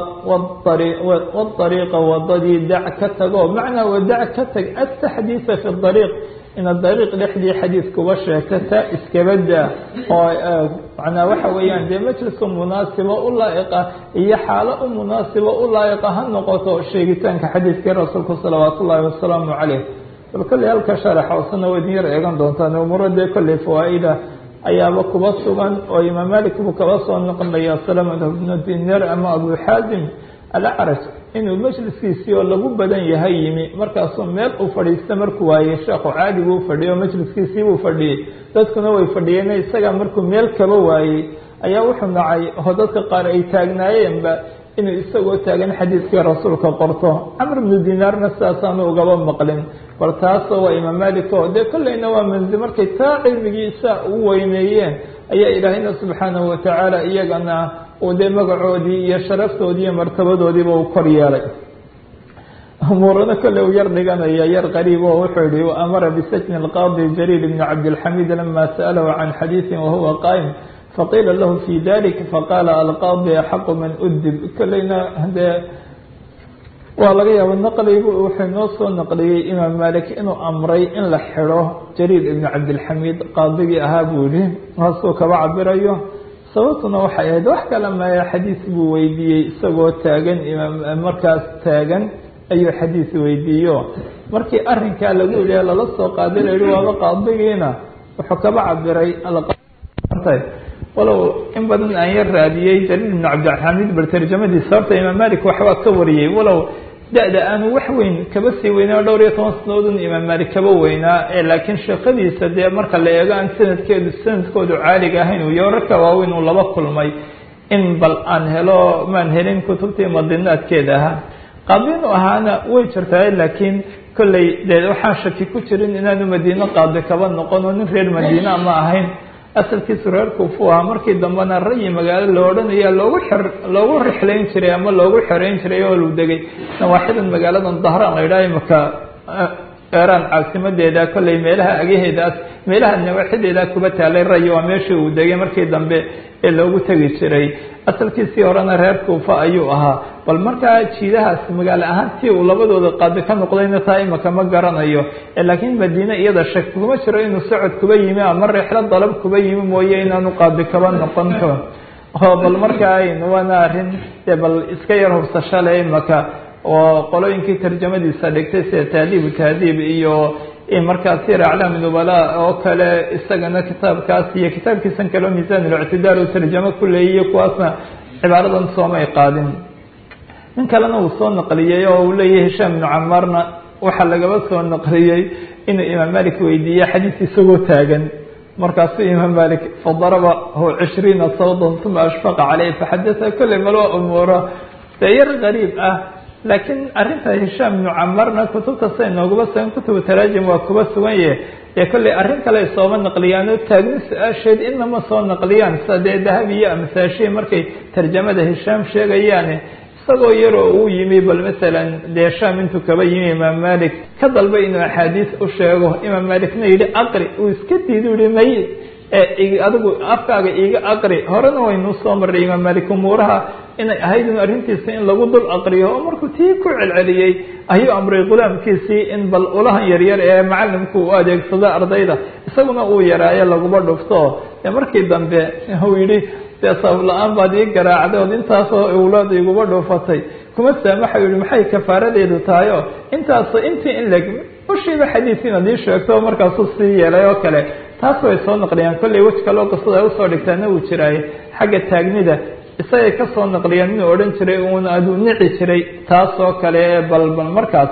waariiqa wadadii dac ka tago macnaa wadac ka tag ataxdiisa fi dariiq inaad dariiq dhexdii xadiis kuba sheegta taa iskabada oo macnaa waxa weeyaan dee majliska munaasiba u laa'iqa iyo xaalo u munaasiba u laa'iqa ha noqoto sheegitaanka xadiiskii rasuulku salawaat ullaahi wasalaamu caleyh bal kolley halka sharax hoosena waydin yar eegan doontaan umuuro dee kolley fawaa-ida ayaaba kuba sugan oo imaam malik buu kaba soo noqonaya salamat bnu dinar ama abu xaasim alacraj inuu majliskiisii oo lagu badan yahay yimi markaasuu meel u fadhiista markuu waayey sheekhu caadi buu fadhiyay oo majliskiisii buu fadhiyey dadkuna way fadhiyeen isaga markuu meel kaba waayey ayaa wuxuu nacay oo dadka qaar ay taagnaayeenba inuu isagoo taagan xadiidkii rasuulka qorto camr bnu dinaarna sidaasaanu ugaba maqlin bal taasoo waa imaam malik oo dee kolleyna waa manzi markay taa cilmigiisa u weyneeyeen ayaa ilaahayna subxaanahu watacaala iyagana uu dee magacoodii iyo sharaftoodii iyo martabadoodiiba uu kor yeelay umuurana kolley u yar dhiganaya yar qariib oo wuxuu yihi amara bisajni alqaadi jariir bni cabdilxamiid lama sa'alahu can xadiisin wahuwa qaa'im faqiila lahu fi dalik faqaala alqaadi axaqu man udib kolleyna dee waa laga yaaba naqligu wuxuu noo soo naqliyey imaam malik inuu amray in la xidho jariir ibni cabdilxamiid qaadigii ahaa buu yihi haasuu kaba cabirayo sababtuna waxay ahayd wax kale maya xadiis buu weydiiyey isagoo taagan imaam markaas taagan ayuu xadiis weydiiyo markii arrinkaa lagu yidhi lala soo qaaday la yihi waaba qaadigiina wuxuu kaba cabiray walow in badan aan yar raadiyey jaliil ibnu cabdilxamiid bal tarjamadiisa horta imaam malik waxbaa ka wariyey walow da-da aanu wax weyn kaba sii weynaa dhowr iyo toban sanadoodun imaam malik kaba weynaa laakiin sheekadiisa dee marka la eego aan sanadkeedu sanadkoodu caaliga ahayn uu yoorarka waaweyn uu laba kulmay in bal aan helo maan helin kutubtii madinaadkeeda ahaa qaadinu ahaana way jirtaa laakiin kolley dee waxaan shaki ku jirin inaanu madiino qaadi kaba noqon oo nin reer madiina ma ahayn asalkiisu reer kuufu ahaa markii dambena rayi magaalo la odhanaya loogu xer loogu rixlayn jiray ama loogu xereyn jiray oo lu degay nawaaxidan magaaladan dahraan la yidhaha imaka eeraan caasimadeeda kolley meelaha agaheedaas meelaha nawaaxideeda kuba taalay rayi waa meeshii uu degay markii dambe ee loogu tegi jiray asalkiisii horena reer kuufa ayuu ahaa bal markaa jiidahaas magaalo ahaan tii uu labadooda qaadi ka noqdayna taa imaka ma garanayo laakiin madiine iyada shak kuma jiro inuu socod kuba yimi ama rixlo dalab kuba yimi mooye inaanu qaadi kaba noqon karo oo bal markaa waana arrin dee bal iska yar hubsasho le imaka oo qolooyinkii tarjamadiisa dhigtay sida tahdiibu tahdiib iyo markaa sir aclaami nubala oo kale isagana kitaabkaas iyo kitaabkiisan kaleo miisaan اlictidaal u tarjamo ku leeyiyo kuwaasna cibaaradan soomay qaadin nin kalena uu soo naqliyey oo uu leeyahay hishaam ibnu camarna waxaa lagaba soo naqliyey inuu imaam malik weydiiye xadiis isagoo taagan markaasuu imaam malik fadarabahu cishriina sawdan uma ashfaqa caleyh faxadaa kolley maloo umuuro dee yar gariib ah laakiin arrinta hishaam ibnu camarna kutubta say noogaba sugan kutubu taraajim waa kuba sugan yahe dee kolley arrin kale ay sooma naqliyaan oo taagni su-aasheed inama soo naqliyaan sida dee dahabi iyo amsaashihi markay tarjamada hishaam sheegayaane isagoo yaroo uu yimi bal masalan dee sham intuu kaba yimi imaam malik ka dalbay inuu axaadiis u sheego imaam malikna yidhi aqri uu iska diidu yihi may adigu afkaaga iiga aqri horena waynuu soo marray imaam malik umuuraha inay ahayd in arrintiisa in lagu dul aqriyo oo markuu tii ku celceliyey ayuu amray gulaamkiisii in bal ulahan yaryar ee macalimku u adeegsado ardayda isaguna uu yaraayo laguba dhufto dee markii dambe uu yidhi dee sabab la-aan baad ii garaacday ood intaasoo owlaad iguba dhuufatay kuma saamaxa yihi maxay kafaaradeedu tahay oo intaasoo intii in leg ushiiba xadiis inaad ii sheegto markaasuu sii yeelay oo kale taas way soo naqliyaan kolley wej kaloo qisada ay usoo dhigtaana uu jiraaye xagga taagnida isagay ka soo naqliyaan inuu odhan jiray uuna aduu nici jiray taas oo kale ee balbal markaas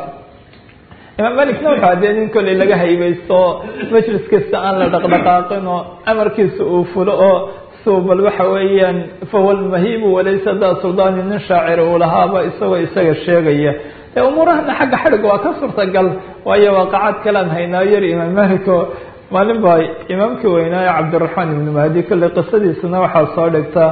imaam malikna wuxuu adee nin kolley laga haybaysto majlis kasta aan la dhaqdhaqaaqin oo amarkiisa uu fulo oo bal waxa weeyaan fahuwa lmahibu walaysa da suldaani nin shaacir uu lahaaba isagoo isaga sheegaya ee umuurahana xagga xadhigga waa ka suurtagal waayo waaqacaad kalean haynaa yar imaam malik oo maalin baa imaamkii weynaaye cabdiraxmaan ibnu mahdi kolley qisadiisana waxaa soo dhigtaa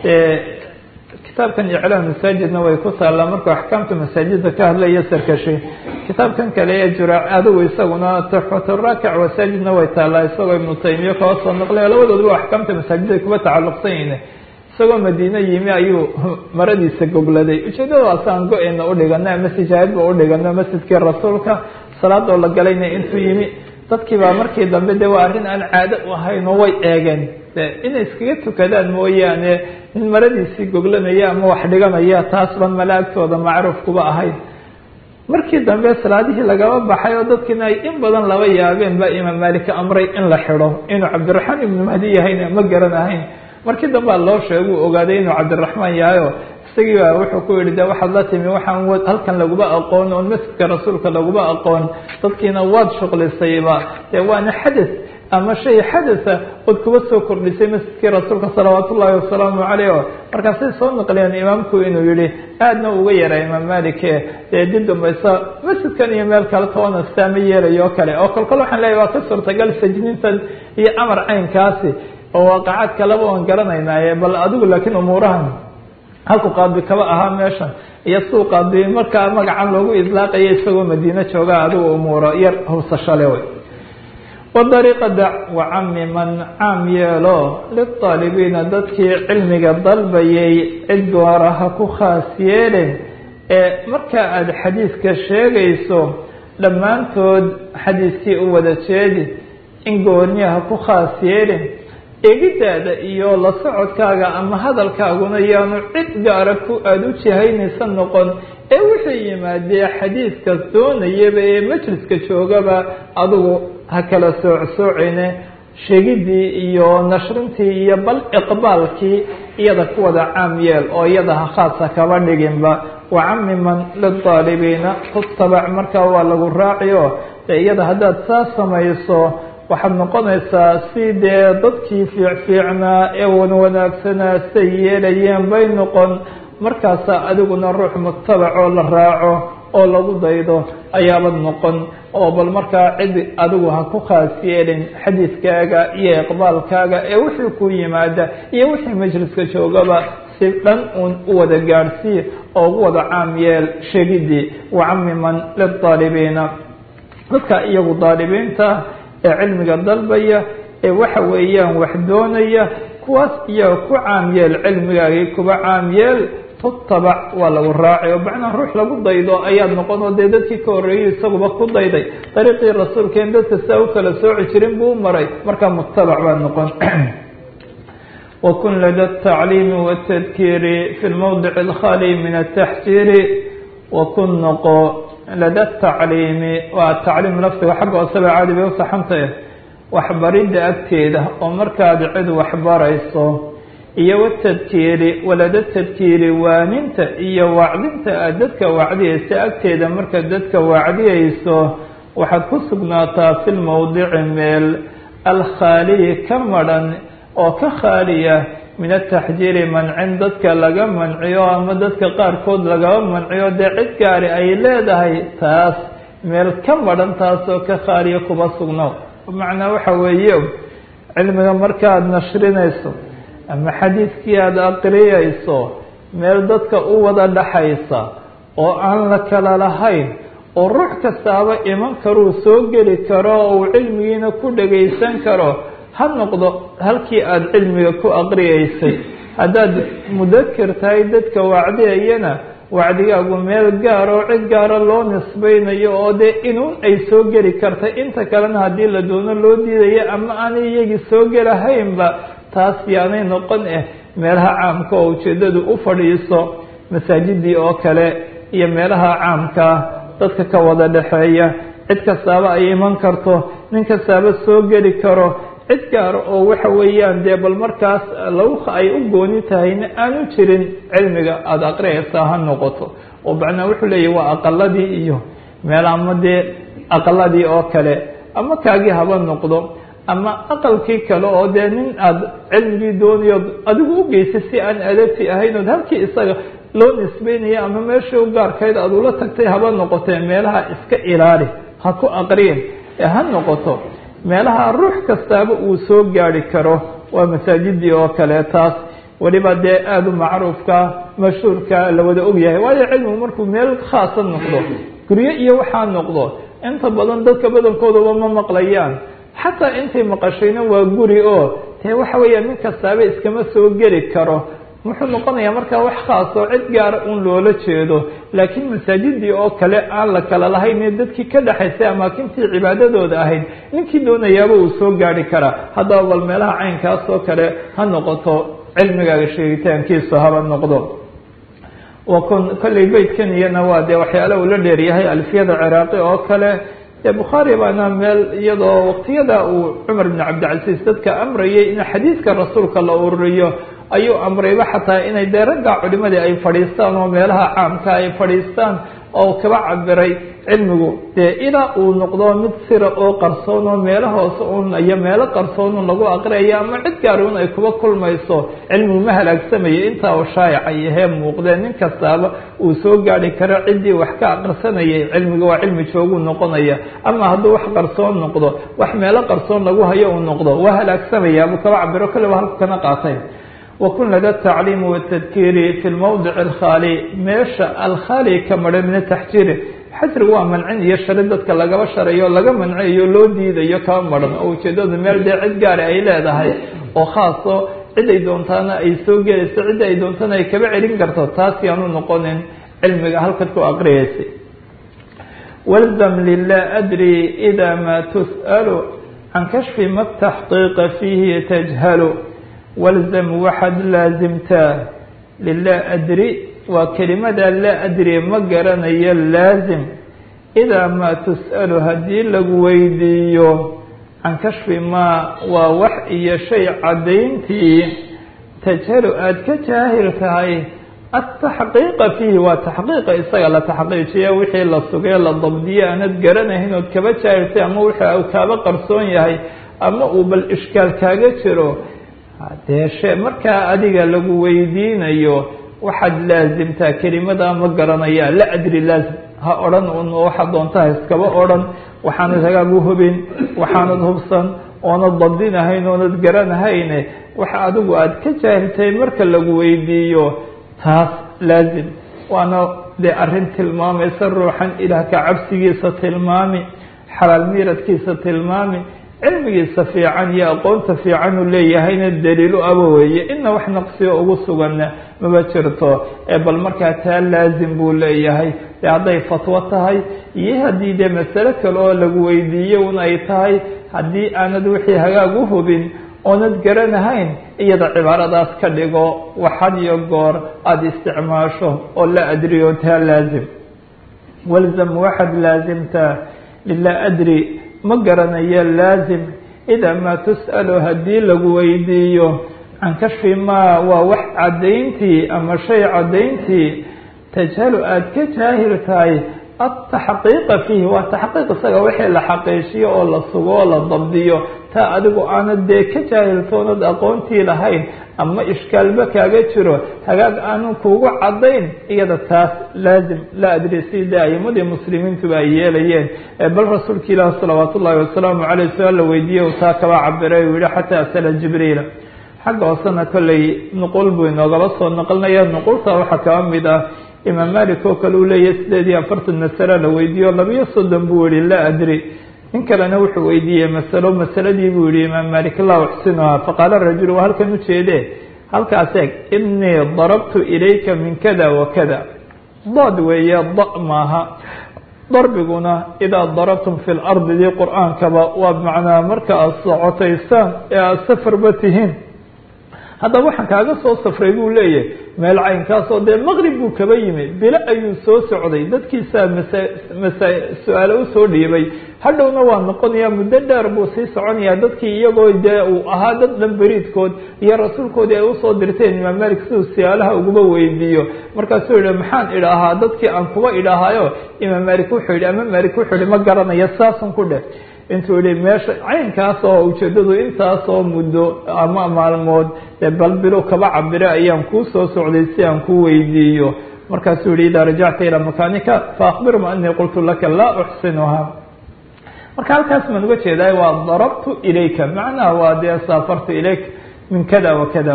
kitaabkan iclaam masaajidna way ku taallaa markuu axkaamta masaajida ka hadlaya sarkashi kitaabkan kale ee juraac adigu isaguna tuxfaturaakic masaajidna way taallaa isagoo ibnu taymiya kaba soo naqlay labadoodaba axkaamta masaajida kuba tacalluqsan yihin isagoo madiine yimi ayuu maradiisa gogladay ujeedadaas aan go-eyna udhigano ama sijaayadba udhigano masjidkii rasuulka salaadoo la galayna intuu yimi dadkii baa markii dambe de waa arrin aan caado u ahayn oo way eegeen de inay iskaga tukadaan mooyaane in maradiisii goglanaya ama wax dhiganaya taas ban malaagtooda macruuf kuba ahayn markii dambe salaadihii lagaba baxay oo dadkiina ay in badan laba yaabeen baa imaam malik amray in la xidho inuu cabdiraxmaan ibnu mahdi yahayna ma garan ahayn markii dambea loo sheega uu ogaaday inuu cabdiraxmaan yahayo isagii baa wuxuu ku yihi de waxaad la timi waxaan halkan laguma aqoon oon masjidka rasuulka laguma aqoon dadkiina waad shuqlisayba dee waana xadath ama shay xadatha ood kuba soo kordhisay masjidkii rasuulka salawaat ullaahi wasalaamu caleyh o markaasay soo naqliyeen imaamku inuu yihi aadna uga yaraa imaam malike dee dib dambaysa masjidkan iyo meel kale toona staama yeelayo o kale oo kolkol waxaan leeyahy waa ka suurtagal sajnintan iyo amar caynkaasi oo waaqacaad kaleba oon garanaynaaye bal adigu laakiin umuurahan halku qaadi kaba ahaa meeshan iyo suu qaadi markaa magacan loogu idlaaqaya isagoo madiine joogaa adigu umuuro yar hubsashale wey wadariiqa dac wacami man caam yeelo liaalibiina dadkii cilmiga dalbayay cid goora ha ku khaas yeelin ee marka aada xadiidka sheegayso dhammaantood xadiidkii u wada jeedi in gooniya ha ku khaas yeelin eegidaada iyo la socodkaaga ama hadalkaaguna yaanu cid gaara ku aada u jihaynaysa noqon ee wixii yimaadee xadiidkaas doonayaba ee majliska joogaba adigu ha kala soocsoocine sheegidii iyo nashrintii iyo bal iqbaalkii iyada ku wada caam yeel oo iyada ha khaasa kaba dhiginba wacamiman lidaalibiina tutabac markaa waa lagu raaciyo dee iyada haddaad saa samayso waxaad noqonaysaa si dee dadkii fiicfiicnaa ee wanwanaagsanaa say yeelayeen bay noqon markaasaa adiguna ruux mutabacoo la raaco oo lagu daydo ayaabad noqon oo bal markaa cid adigu ha ku khaas yeelin xadiidkaaga iyo iqbaalkaaga ee wixii ku yimaada iyo wixii majliska joogaba si dhan uun u wada gaadhsii oo ugu wada caam yeel sheegidii wacamiman lidaalibiina dadka iyagu daalibiinta ee cilmiga dalbaya ee waxa weeyaan wax doonaya kuwaas iyaga ku caam yeel cilmigaagii kuba caam yeel tutabac waa lagu raacay oo macnaa ruux lagu daydo ayaad noqon oo dee dadkii ka horreeyey isaguba ku dayday dariiqii rasuulkeen dadka saa u kala sooci jirin buu u maray markaa mutabac baad noqon wakun lada atacliimi waatadkiiri fi lmowdici alkhali min ataxjiiri wakun noqo lada tacliimi waa tacliim laftiga xagga hooseba caadi bay u saxantahe waxbaridda agteeda oo markaad cid waxbarayso iyo watadkiiri walada tadkiiri waaninta iyo wacdinta aad dadka wacdiyaysa agteeda markaad dadka wacdiyayso waxaad ku sugnaataa fi lmowdici meel alkhaaliyi ka madhan oo ka khaaliya min ataxjiiri mancin dadka laga manciyo ama dadka qaarkood lagaba manciyo dee cid gaari ay leedahay taas meel ka madhan taasoo ka khaaliya kuba sugno macnaa waxa weeye cilmiga markaaad nashrinayso ama xadiidkii aada aqriyayso meel dadka u wada dhaxaysa oo aan la kala lahayn oo ruux kastaaba iman karuu soo geli karo oo uu cilmigiina ku dhagaysan karo ha noqdo halkii aada cilmiga ku aqriyaysay haddaad mudakir tahay dadka wacdiyayana wacdigaagu meel gaar oo cid gaara loo nisbaynayo oo dee inuun ay soo geli karta inta kalena haddii la doono loo diidayo ama aanay iyagii soo gelahaynba taas yaanay noqon eh meelaha caamka oo ujeeddadu u fadhiiso masaajidii oo kale iyo meelaha caamkaa dadka ka wada dhexeeya cid kastaaba ay iman karto nin kastaaba soo geli karo cid gaar oo waxa weeyaan dee bal markaas lagu ay u gooni tahayna aanu jirin cilmiga aada aqriyaysaa ha noqoto oo macnaa wuxuu leeyahy waa aqaladii iyo meel ama dee aqaladii oo kale ama kaagii haba noqdo ama aqalkii kale oo dee nin aada cilmigii doonayo adigu u geysay si aan adabti ahayn ood halkii isaga loo nisbeynaya ama meeshii u gaarkayd aada ula tagtay haba noqotee meelaha iska ilaali ha ku aqriyin ee ha noqoto meelaha ruux kastaaba uu soo gaari karo waa masaajidii oo kale taas weliba dee aada u macruufka mashhuurka la wada ogyahay waayo cilmigu markuu meel khaasa noqdo guryo iyo waxaa noqdo inta badan dadka badankoodaba ma maqlayaan xataa intay maqashayna waa guri oo dee waxa weeya nin kastaaba iskama soo geli karo muxuu noqonayaa markaa wax khaas oo cid gaara un loola jeedo laakiin masaajidii oo kale aan la kala lahayn ee dadkii ka dhexaysay amaakintii cibaadadooda ahayd ninkii doonayaaba uu soo gaari karaa haddaba bal meelaha caynkaas oo kale ha noqoto cilmigaaga sheegitaankiisu haba noqdo wakun kolley beytkan iyana waa dee waxyaala uu la dheeryahay alfiyada ciraaqi oo kale dee bukhaari baana meel iyadoo waqtiyada uu cumar bn cabdilcasiis dadka amrayay in xadiidka rasuulka la ururiyo ayuu amrayba xataa inay dee ragga culimadii ay fadhiistaan oo meelaha caamka ay fadhiistaan oo kaba cabiray cilmigu dee ilaa uu noqdo mid sira oo qarsoon oo meelo hoose un iyo meelo qarsoon un lagu aqriyayo ama cid gaari un ay kuba kulmayso cilmigu ma halaagsamayo intaa uu shaayaca yahee muuqdee nin kastaaba uu soo gaari karo ciddii wax ka aqrisanayay cilmiga waa cilmi jooguu noqonaya ama hadduu wax qarsoon noqdo wax meelo qarsoon lagu hayo uu noqdo waa halaagsamaya buu kaba cabiro kale ba halku kana qaatay wakun lada tacliim watadkiiri fi lmawdic alkhaali meesha alkhaali ka maran min ataxjiiri xajrigu waa mancin iyo shari dadka lagaba sharayo laga mancayo loo diidayo kaba maran oo ujeedadu meel dee cid gaari ay leedahay oo khaaso cid ay doontaana ay soo gelayso cidda ay doontana ay kaba celin karto taas yaanu noqonin cilmiga halkad ku aqriyaysay walzam lilah adri ida ma tus'alu can kashfi ma taxqiiqa fiihi tajhalu walzam waxaad laasimtaa lilah adri waa kelimada laa adri ma garanayo laasim idaa maa tus'alu haddii lagu weydiiyo can kashfi maa waa wax iyo shay caddayntii tajhalu aada ka jaahil tahay ataxqiiqa fiihi waa taxqiiqa isaga la taxqiijiya wixii la sugay la dabdiye aanad garanayn ood kaba jaahiltay ama wixii kaaba qarsoon yahay ama uu bal ishkaal kaaga jiro dee she markaa adiga lagu weydiinayo waxaad laasimtaa kelimada ma garanaya la adri laazim ha odhan un waxaad doontaha iskaba odhan waxaanad hagaagu hubin waxaanad hubsan oonad dabdinahayn oonad garanahayne waxa adigu aada ka jaahiltay marka lagu weydiiyo taas laazim waana dee arrin tilmaamaysa ruuxan ilaah ka cabsigiisa tilmaami xalaal miiradkiisa tilmaami cilmigiisa fiican iyo aqoonta fiican uu leeyahayna daliilu aba weeye ina wax naqsiga ugu suganna maba jirto ee bal markaa taa laazim buu leeyahay dee hadday fatwo tahay iyo haddii dee masale kale oo lagu weydiiye un ay tahay haddii aanad wixii hagaag u hubin oonad garanahayn iyada cibaaradaas ka dhigo waxad iyo goor aada isticmaasho oo la adriyo taa laazim walzam waxaad laasimtaa lilaa adri ma garanayo laazim idaa maa tus'alu haddii lagu weydiiyo can kashfi maa waa wax caddayntii ama shay caddayntii tajhalu aada ka jaahil tahay ataxqiiqa fiihi waa taxqiiq isaga wixii la xaqiijiyo oo la sugo oo la dabdiyo taa adigu aanad dee ka jaahiltoonad aqoontii lahayn ama ishkaalba kaaga jiro hagaag aanu kuugu caddayn iyada taas laazim la adri sida aimadii muslimiintuba ay yeelayeen bal rasuulka ilaah salawaat ullaahi wasalaamu caleyh su-aal la weydiiyey taa kaba cabiray uu yihi xataa asala jibriila xagga hoosena kolley nuqul buu inoogaba soo naqlinaya nuqulta waxaa kaba mid ah imaam malik oo kale uu leeyahy sideed iyo afartan masalo la weydiiyo labiyo soddon buu yihi laa adri nin kalena wuxuu weydiiyey masalo masaladii buu yihi imaam malik laa uxsinuha faqaala rajul waa halkan ujeede halkaas eeg inii darabtu ilayka min kada wa kada dad weeye da maaha darbiguna idaa darabtum fi lardi dii qur-aankaba waa macnaa marka aad socotaysaan ee aada safarba tihiin haddaba waxaan kaaga soo safray buu leeyahay meel caynkaasoo dee maqrib buu kaba yimi bilo ayuu soo socday dadkiisaa masa masa su-aale usoo dhiibay hadhowna waa noqonayaa muddo dheer buu sii soconayaa dadkii iyagoo dee uu ahaa dad dhan beriidkood iyo rasuulkoodii ay usoo dirteen imaam malik siduu siyaalaha uguba weydiiyo markaasuu yihi maxaan idhaahaa dadkii aan kuba idhaahayo imaam malik wuxuu yihi ama malik wuxuu yihi ma garanaya saasun ku dheh intuu yihi meesha caynkaas oo ujeedadu intaasoo muddo ama maalmood dee bal bilo kaba cabire ayaan kuu soo socday si aan kuu weydiiyo markaasuu yihi idaa rajacta ilaa makaanika faakbirma anii qultu laka laa uxsinuha marka halkaas maan uga jeedaay waa darabtu ilayka macnaha waa dee saafartu ilayk min kada wa kada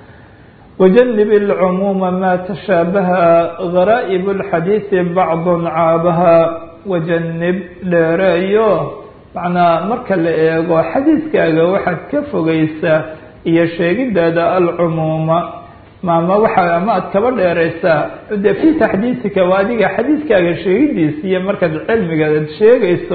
wajanib اlcumuuma ma tashaabaha garaa'ib اlxadiidi bacdu caabaha wajanib dheereeyo macnaa marka la eego xadiiskaaga waxaad ka fogeysaa iyo sheegidaada alcumuuma maama waxa ama aad kaba dheereysaa de fi taxdiisika waa adiga xadiiskaaga sheegidiisa iyo markaad cilmiga ad sheegayso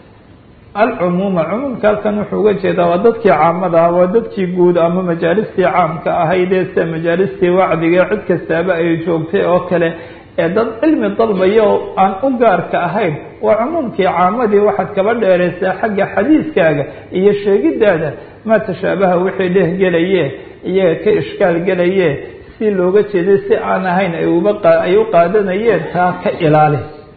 alcumuuma cumuumka halkan wuxuu uga jeedaa waa dadkii caamada ah waa dadkii guud ama majaalistii caamka ahaydee sida majaalistii wacdiga cid kastaaba ay joogtay oo kale ee dad cilmi dalbaya oo aan u gaarka ahayn waa cumuumkii caamadii waxaad kaba dheereysaa xagga xadiiskaaga iyo sheegidaada maa tashaabaha wixii dhehgelaye iyaga ka ishkaal gelaye si looga jeeday si aan ahayn ay uba ay u qaadanayeen taa ka ilaali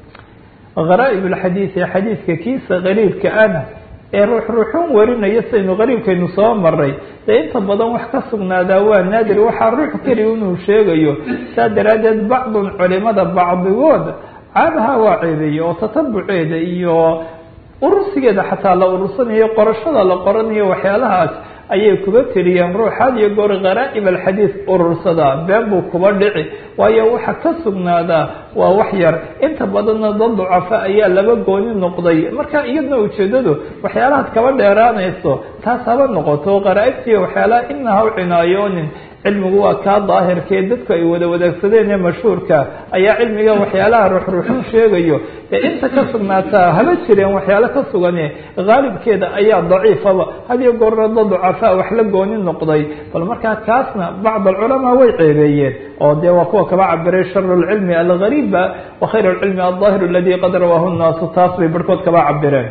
gharaaib alxadiidi xadiidka kiisa qariibka ana ee ruux ruuxuun warinaya saynu qariibkaynu soo maray dee inta badan wax ka sugnaadaa waa naadir waxaa ruux keliya inuu sheegayo saa daraaddeed bacdun culimada bacdigood caabaha waa ceebeeye oo tatabuceeda iyo urursigeeda xataa la urursanayo qorashada la qoranayo waxyaalahaas ayay kuba tiriyeen ruux had iyo goor kharaa'ib alxadiid urursada been buu kuba dhici waayo waxa ka sugnaadaa waa wax yar inta badanna dad ducafa ayaa laba gooni noqday marka iyadna ujeedadu waxyaalahaad kaba dheeraanayso taas haba noqoto kharaa'ibtiiyo waxyaalaha ina ha u cinaayoonin cilmigu waa kaa daahirkee dadku ay wada wadaagsadeen ee mashhuurka ayaa cilmiga waxyaalaha ruuxruuxun sheegayo ee inta ka sugnaataa haba jireen waxyaalo ka sugane haalibkeeda ayaa daciifaba hadiyo goorna dad ducafaa wax la gooni noqday bal markaa kaasna bacd alculamaa way ceebeeyeen oo dee waa kuwa kaba cabiray sharu lcilmi algariiba wa khayr lcilmi aldaahiru aladi qad rawaahu nnaasu taas bay barhkood kaba cabireen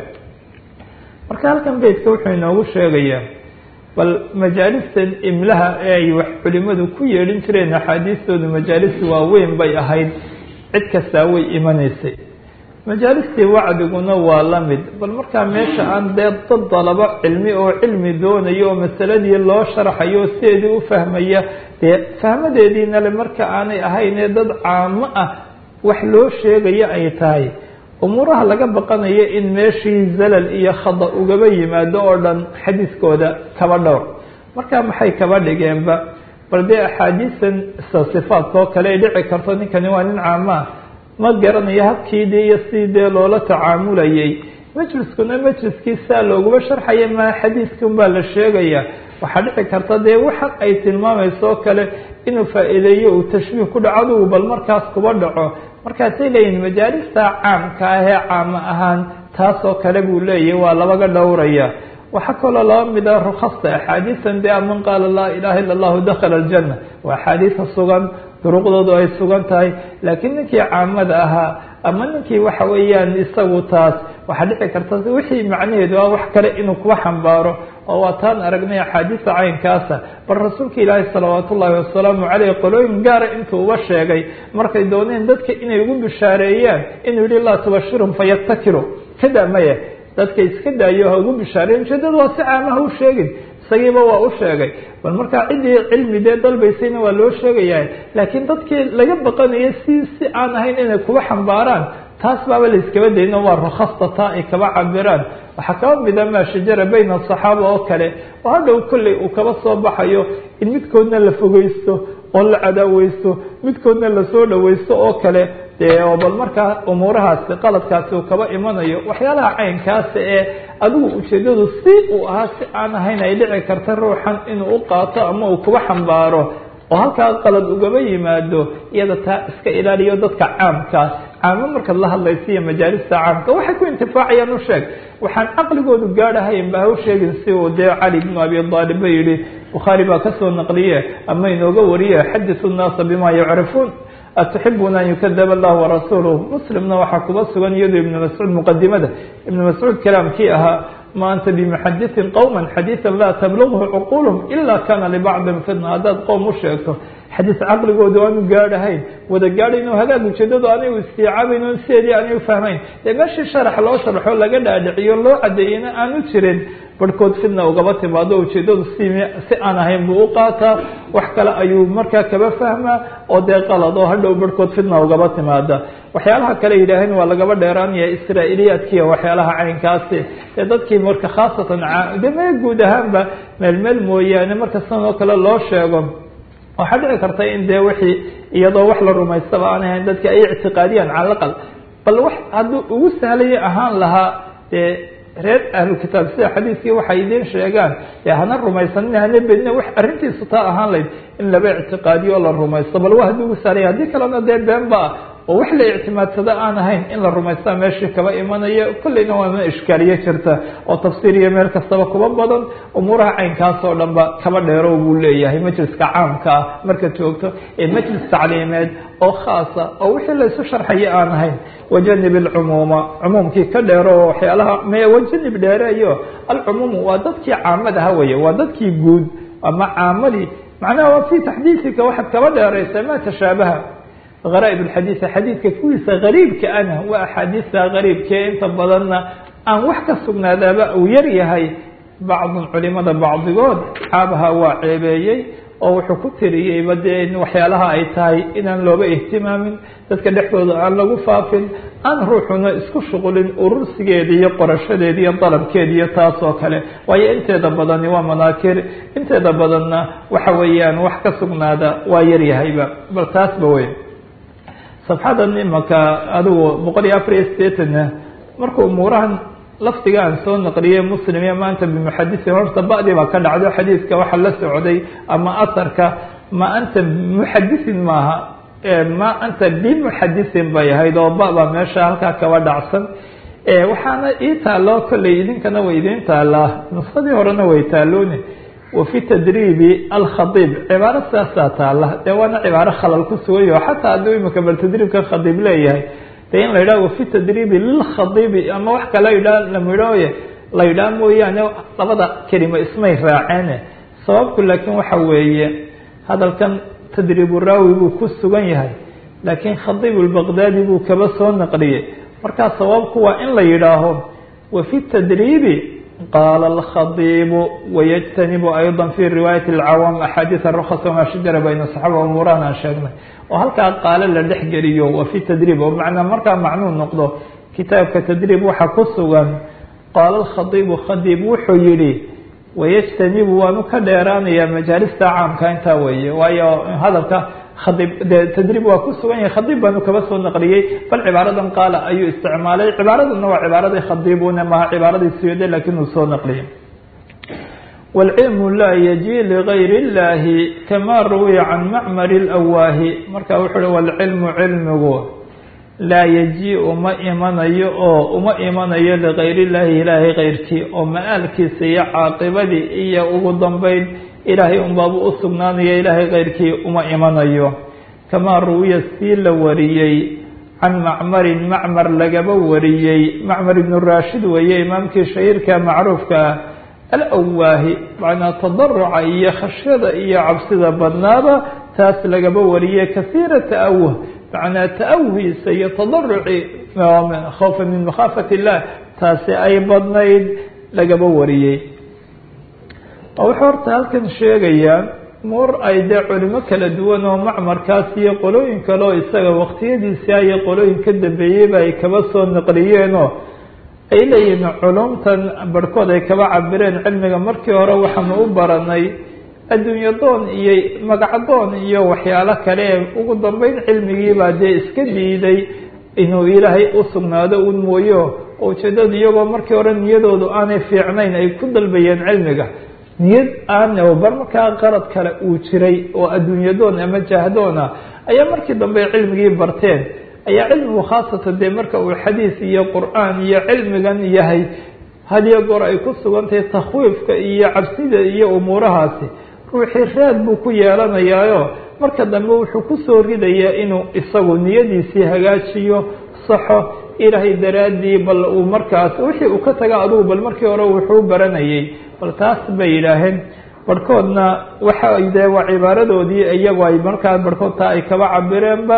marka halkan beytka wuxuu inoogu sheegayaa bal majaalistan imlaha ee ay wax culimadu ku yeedhin jireen axaadiistoodu majaalis waaweyn bay ahayd cid kastaa way imanaysay majaalistii wacdiguna waa la mid bal markaa meesha aan dee dad dalabo cilmi oo cilmi doonayo oo masaladii loo sharxayo sideedii u fahmaya dee fahmadeediina le marka aanay ahaynee dad caamo ah wax loo sheegayo ay tahay umuuraha laga baqanayo in meeshii zalal iyo khada ugaba yimaado oo dhan xadiiskooda kaba dhowr marka maxay kaba dhigeenba bal dee axaadiisan isa sifaadka oo kale ay dhici karto ninkani waa nin caamaa ma garanayo habkii dee iyo si dee loola tacaamulayay majliskuna majliskii saa looguma sharxaya maa xadiiskun baa la sheegaya waxaa dhici karta dee waxan ay tilmaamayso oo kale inuu faa-iideeyo uu tashbiih ku dhaco adugu bal markaas kuba dhaco markaasay leeyihin majaalista caamka ah ee caamo ahaan taas oo kale buu leeyahy waa labaga dhowraya waxaa kaloo laba mida rukhasta axaadiisan dee man qaala laa ilaha illa allahu dakhala aljanna waa axaadiisa sugan duruqdoodu ay sugan tahay laakiin ninkii caamada ahaa ama ninkii waxa weeyaan isagu taas waxaa dhici karta wixii macnaheedu ah wax kale inuu kuba xambaaro oo waa taan aragnay axaadiista caynkaasa bal rasuulka ilaahi salawaat ullaahi wasalaamu caleyh qolooyin gaara intuu uba sheegay markay dooneen dadka inay ugu bishaareeyaan inuu yihi laa tubashirhum fayattakiru kada maya dadka iska daayo ha ugu bishaareeyan ujeedada waa si caamaha u sheegin isagiiba waa u sheegay bal markaa ciddii cilmi dee dalbaysayna waa loo sheegayaa laakiin dadkii laga baqanayo si si aan ahayn inay kuba xambaaraan taas baaba la iskaba dayno waa rukhasta taa ay kaba cabiraan waxaa kaba mida maa shajara bayna asaxaaba oo kale oo hadhow kolley uu kaba soo baxayo in midkoodna la fogeysto oo la cadaaweysto midkoodna lasoo dhaweysto oo kale dee oo bal markaa umuurahaasi qaladkaasi uu kaba imanayo waxyaalaha caynkaasa ee adigu ujeedadu si uu ahaa si aan ahayn ay dhici karta ruuxan inuu u qaato ama uu kuba xambaaro oo halkaa qalad ugaba yimaado iyada taa iska ilaaliyo dadka caamkaa caamo markaad la hadlaysa iyo majaalista caamka waxay ku intifaacayaan u sheeg waxaan caqligoodu gaadhahayn ba ha u sheegin si uu dee cali bnu abi aalib ba yihi bukhaari baa kasoo naqliye ama inooga wariye xadisu nnaasa bima yacrifuun atuxibuna an yukadaba allah warasuuluh muslimna waxaa kuba sugan iyado ibnu mascuud muqadimada ibnu mascuud kalaamkii ahaa ma anta bimuxadiثin qowma xadiiثa laa tablughu cuqulhum ila kana libacdin fitna haddaad qowm u sheegto xadiis caqligoodu aanu gaadhahayn wada gaadhayn oo hagaag ujeedadu aanay u istiicaabayn o sideedii aanay ufahmayn dee meeshii sharax loo sharxo laga dhaadhiciyo loo cadeeyeyna aanu jirin barhkood fitna ugaba timaado ujeedadu si si aan ahayn buu u qaataa wax kale ayuu markaa kaba fahmaa oo dee qalad oo hadhow barhkood fitna ugaba timaada waxyaalaha kale yidhaaheen waa lagaba dheeraanaya israa'iiliyaadkiiyo waxyaalaha caynkaasi dee dadkii marka khaasatan de mee guud ahaanba meel meel mooyaane marka sidan oo kale loo sheego waxaa dhici karta in dee wixii iyadoo wax la rumaystaba aan ahayn dadka ay ictiqaadiyaan cala aqal bal wax hadduu ugu sahlaya ahaan lahaa dee reer ahlu kitaab sida xadiiskii waxay idiin sheegaan ee hana rumaysanin hana bedina wax arrintiisu taa ahaan layd in laba ictiqaadiyo la rumaysto bal waa haddii ugu saaray haddii kalena dee been ba oo wax la ictimaadsado aan ahayn in la rumaystaa meeshii kaba imanaya kolleyna waana ishkaaliye jirta oo tafsiir iyo meel kastaba kuba badan umuuraha caynkaas oo dhan ba kaba dheero buu leeyahay majliska caamka ah marka joogto ee majlis tacliimeed oo khaasa oo wixii la isu sharxaya aan ahayn wajanib alcumuuma cumuumkii ka dheero oo waxyaalaha me wajanib dheereeyo alcumuumu waa dadkii caamadaha weye waa dadkii guud ama caamadii macnaha waa fi taxdiisika waxaad kaba dheeraysa ma tashaabaha غرائب الحديث xadيiثka kuwiisa غريibka ana waa أxاadiثta غريibke inta badanna aan wax ka sugnaadaaba uu yar yahay bacd culimada bacdigood xaabaha waa ceebeeyey oo wuxuu ku tiriyeyba dee in waxyaalaha ay tahay inaan looba ihtimaamin dadka dhexdooda aan lagu faafin aan ruuxuna isku shuqulin urursigeeda iyo qorashadeeda iyo dalabkeeda iyo taas oo kale waayo inteeda badani waa manaakir inteeda badanna waxa weeyaan wax ka sugnaada waa yaryahayba bal taasba wey safxadan imaka adigu boqol iyo afar iyo sideetanna markuu umuurahan lafdiga aan soo naqliyey muslim iyo maanta bimuxadisin horta ba'dii baa ka dhacdo xadiidka waxa la socday ama asarka ma anta muxadisin maaha ma anta bimuxadisin bay ahayd oo ba baa meesha halkaa kaba dhacsan waxaana ii taalo kolley idinkana way idiin taalaa nuskadii horena way taalooni wafi tadriibi alkhadiib cibaaro sidaasaa taala dee waana cibaaro khalal ku sugayo xataa hadduu imika bal tadriibka khadiib leeyahay dee in la yidhaha wafi tadriibi lilkhadiibi ama wax kala yidhaha lamidhooye la yidhaha mooyaane labada kelimo ismay raaceene sababku laakiin waxa weeye hadalkan tadriibu raawi buu ku sugan yahay laakiin khadiib lbaqdaadi buu kaba soo naqliyey markaa sababku waa in la yidhaaho wafi tadriibi qaala alkhadiibu wayajtanibu ayضa fi riwaayat اlcawaam axaadiiث rukas wama shajara bayna saxaaba umuurahan aan sheegnay oo halkaa qaalo la dhex geliyo wa fi tadriib oo macnaa markaa macnuu noqdo kitaabka tadriib waxaa ku sugan qaala alkhadiibu khadiib wuxuu yihi wayajtanibu waanu ka dheeraanayaa majaalista caamka intaa weeye waayo hadalka khadiib de tadriib waa ku sugan yahay khadiib baanu kaba soo naqliyey bal cibaaradan qaala ayuu isticmaalay cibaaradana waa cibaaradii khadiibuna maha cibaaradii suyade lakin uu soo naqliyey wاlcilmu laa yaji ligayr اllahi kama ruwiya can macmar اlawaahi marka wuxuu uhi wاlcilmu cilmigu laa yaji uma imanayo oo uma imanayo ligayr اllahi ilaahay keyrkii oo ma-aalkiisa iyo caaqibadii iyo ugu dambeyn ilaahay unbaabu u sugnaanaya ilaahay keyrkii uma imanayo kamaa ruwiya sii la wariyey can macmarin macmar lagaba wariyey macmar ibnu raashid weeye imaamkii shahiirka macruufka ah alawaahi macnaa tadaruca iyo khashyada iyo cabsida badnaaba taas lagaba wariyey kasiira ta'awuh macnaa ta'awuhiisa iyo tadaruci khawfa min makhaafat illah taasi ay badnayd lagaba wariyey wuxuu horta halkan sheegayaa muur ay dee culimo kala duwan oo macmarkaas iyo qolooyin kale oo isaga waqtiyadiisia iyo qolooyin ka dambeeyeyba ay kaba soo naqliyeenoo ay leeyihiin culumtan barhkood ay kaba cabireen cilmiga markii hore waxaanu u baranay adduunyo doon iyo magacdoon iyo waxyaalo kale ee ugu dambeyn cilmigiibaa dee iska diiday inuu ilaahay u sugnaado un mooyo oo ujeedadu iyagoo markii hore niyadoodu aanay fiicnayn ay ku dalbayeen cilmiga niyad aan bar markaa qarad kale uu jiray oo adduunyadoon ama jahdoona ayaa markii dambe cilmigii barteen ayaa cilmigu khaasatan dee marka uu xadiis iyo qur-aan iyo cilmigan yahay hadiyo goor ay ku sugantahay takhwiifka iyo cabsida iyo umuurahaasi ruuxii raad buu ku yeelanayaayo marka dambe wuxuu kusoo ridayaa inuu isagu niyadiisii hagaajiyo saxo ilaahay daraaddii bal uu markaas wixii uu ka taga adugu bal markii hore wuxuu baranayay bal taas bay yidhaaheen barhkoodna waxa de waa cibaaradoodii iyagu ay markaa barhkood taa ay kaba cabireenba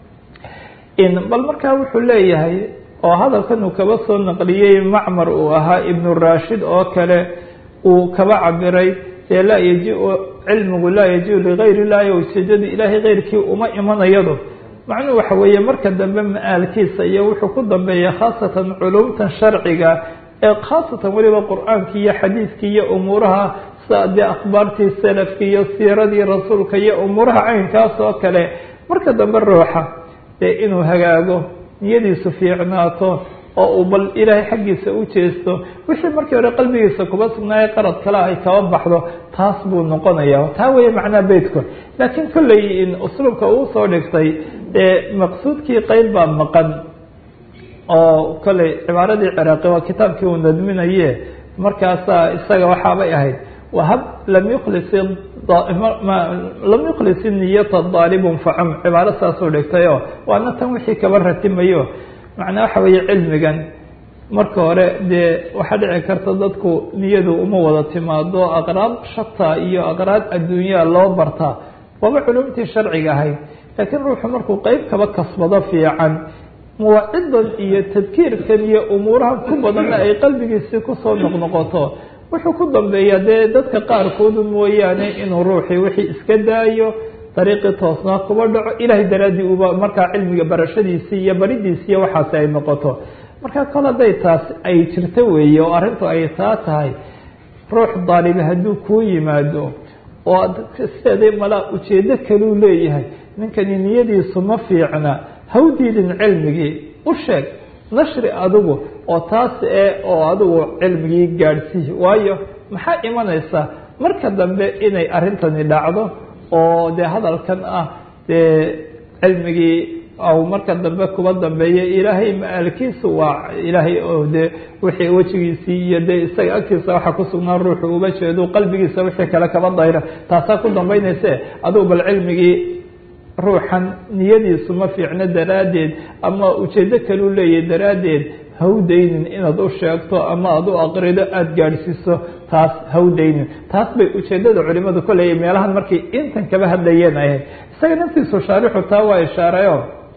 bal markaa wuxuu leeyahay oo hadalkan uu kaba soo naqliyey macmar uu ahaa ibnu rashid oo kale uu kaba cabiray dee laa yaji cilmigu laa yaji ligayr illahi ujeedadu ilaahay keyrkii uma imanayado macnuhu waxa weeye marka dambe ma-aalkiisa iyo wuxuu ku dambeeya khaasatan culumtan sharciga ee khaasatan weliba qur-aankii iyo xadiidkii iyo umuuraha sida dee akhbaartii salafki iyo siiradii rasuulka iyo umuuraha caynkaas oo kale marka dambe ruuxa dee inuu hagaago niyadiisu fiicnaato oo uu bal ilaahay xaggiisa u jeesto wixii markii hore qalbigiisa kuba sugnaaye qarad kale ay kaba baxdo taas buu noqonaya taa weeye macnaa beytku laakiin kolley usluubka uu soo dhigtay ee maqsuudkii qeyb baa maqan oo kolley cibaaradii ciraaqi waa kitaabkii uu nadminaye markaasaa isaga waxaabay ahayd wahab lam yukhlis lam yukhlis niyata daalibun facum cibaaro saasuu dhigtayo waana tan wixii kaba ratimayo macnaa waxa weeye cilmigan marka hore dee waxaa dhici karta dadku niyadu uma wada timaado aqraab shata iyo aqraab adduunyaa loo bartaa waaba culumtii sharciga ahayd laakiin ruuxu markuu qeyb kaba kasbado fiican muwacidan iyo tadkiirkan iyo umuurahan ku badanna ay qalbigiisii kusoo noqnoqoto wuxuu ku dambeeyaa dee dadka qaarkoodu mooyaane inuu ruuxii wixii iska daayo dariiqii toosnaa kuba dhaco ilaahay daraaddii uba markaa cilmiga barashadiisii iyo baridiisii iyo waxaasi ay noqoto marka kol hadday taas ay jirto weeye oo arrintu ay taa tahay ruux daalibi hadduu kuu yimaado oo sideedii malaa ujeedo kaluu leeyahay ninkani niyadiisu ma fiicna hawdiidin cilmigii u sheeg nashri adigu oo taas ee oo adigu cilmigii gaadhsii waayo maxaa imanaysa marka dambe inay arrintani dhacdo oo dee hadalkan ah dee cilmigii aw marka dambe kuba dambeeya ilaahay maalkiisu waa ilaahay oo dee wixii wejigiisii iyo dee isaga agtiisa waxa kusugnaa ruuxu uba jeedo qalbigiisa wixii kale kaba dayra taasaa ku dambaynayse adigu bal cilmigii ruuxan niyadiisu ma fiicno daraaddeed ama ujeedo kaluu leeyahy daraaddeed hawdaynin inaad u sheegto ama aada u aqrido aada gaadhsiiso taas hawdaynin taas bay ujeedada culimadu koleeya meelahan markay intan kaba hadlayeen ahayd isaga naftiisu shaarixu taa waa ishaarayo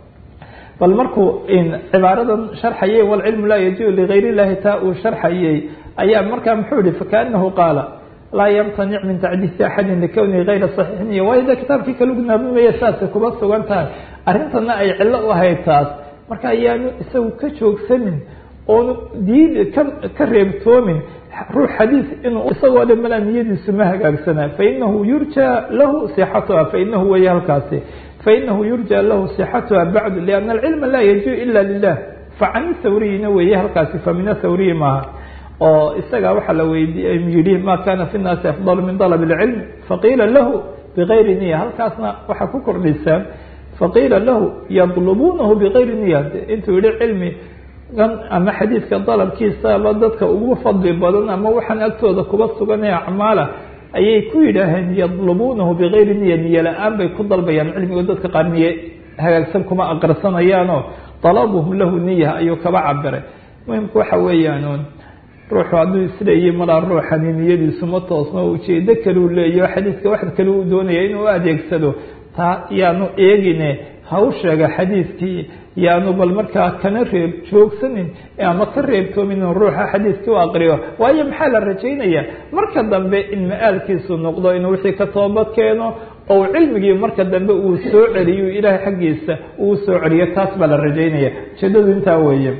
bal markuu cibaaradan sharxayay walcilmu laa yajiu ligayr illahi taa uu sharxayey ayaa markaa muxuu yihi fakaanahu qaala laa yamtanic min tacdiisi axadin likownihi gayra saxiixin iyo waayo de kitaabkii kalugnaaminaya saasay kuba sugan tahay arrintana ay cillo u ahayd taas marka ayaanu isagu ka joogsanin oonu diid ka reebtoomin ruux xadiis inuu isagoo dhan malaa niyadiisu ma hagaagsanaa fainahu yurjaa lahu sixatuha fainahu weeye halkaasi fainahu yurjaa lahu sixatuha bacdu lianna alcilma laa yajiu ila lilah facani thawriyina weeye halkaasi famina thawriyi maaha oo isaga waxaa la weydiiy yihi ma kana fi nnaasi afdal min dalab اlcilm faqiila lahu bigayri niya halkaasna waxaa ku kordhisaa faqiila lahu yadlubunahu bigayri niya intuu yihi cilmi ama xadiidka dalabkiisaba dadka ugu fadli badan ama waxaan agtooda kuba sugan ee acmaala ayay ku yidhaaheen yadlubunahu bigayri niya niye la-aan bay ku dalbayaan cilmigo dadka qaar niye hagaagsan kuma aqrisanayaanoo dalabuhum lahu niya ayuu kaba cabiray muhimku waxa weeyaan ruuxu hadduu isleeyahy malaa ruuxani niyadiisu ma toosno ujeedo kaleu leeyaho xadiidka wax kale uu doonaya inuu adeegsado taa yaanu eegine ha u sheega xadiidkii yaanu bal markaa kana reeb joogsanin ama ka reebtoomin in ruuxa xadiidkii u aqriyo waayo maxaa la rajaynaya marka dambe in ma-aalkiisu noqdo inuu wixii ka toobad keeno oo cilmigii marka dambe uu soo celiyo ilaahay xaggiisa uu soo celiyo taas baa la rajaynaya ujeedadu intaa weeye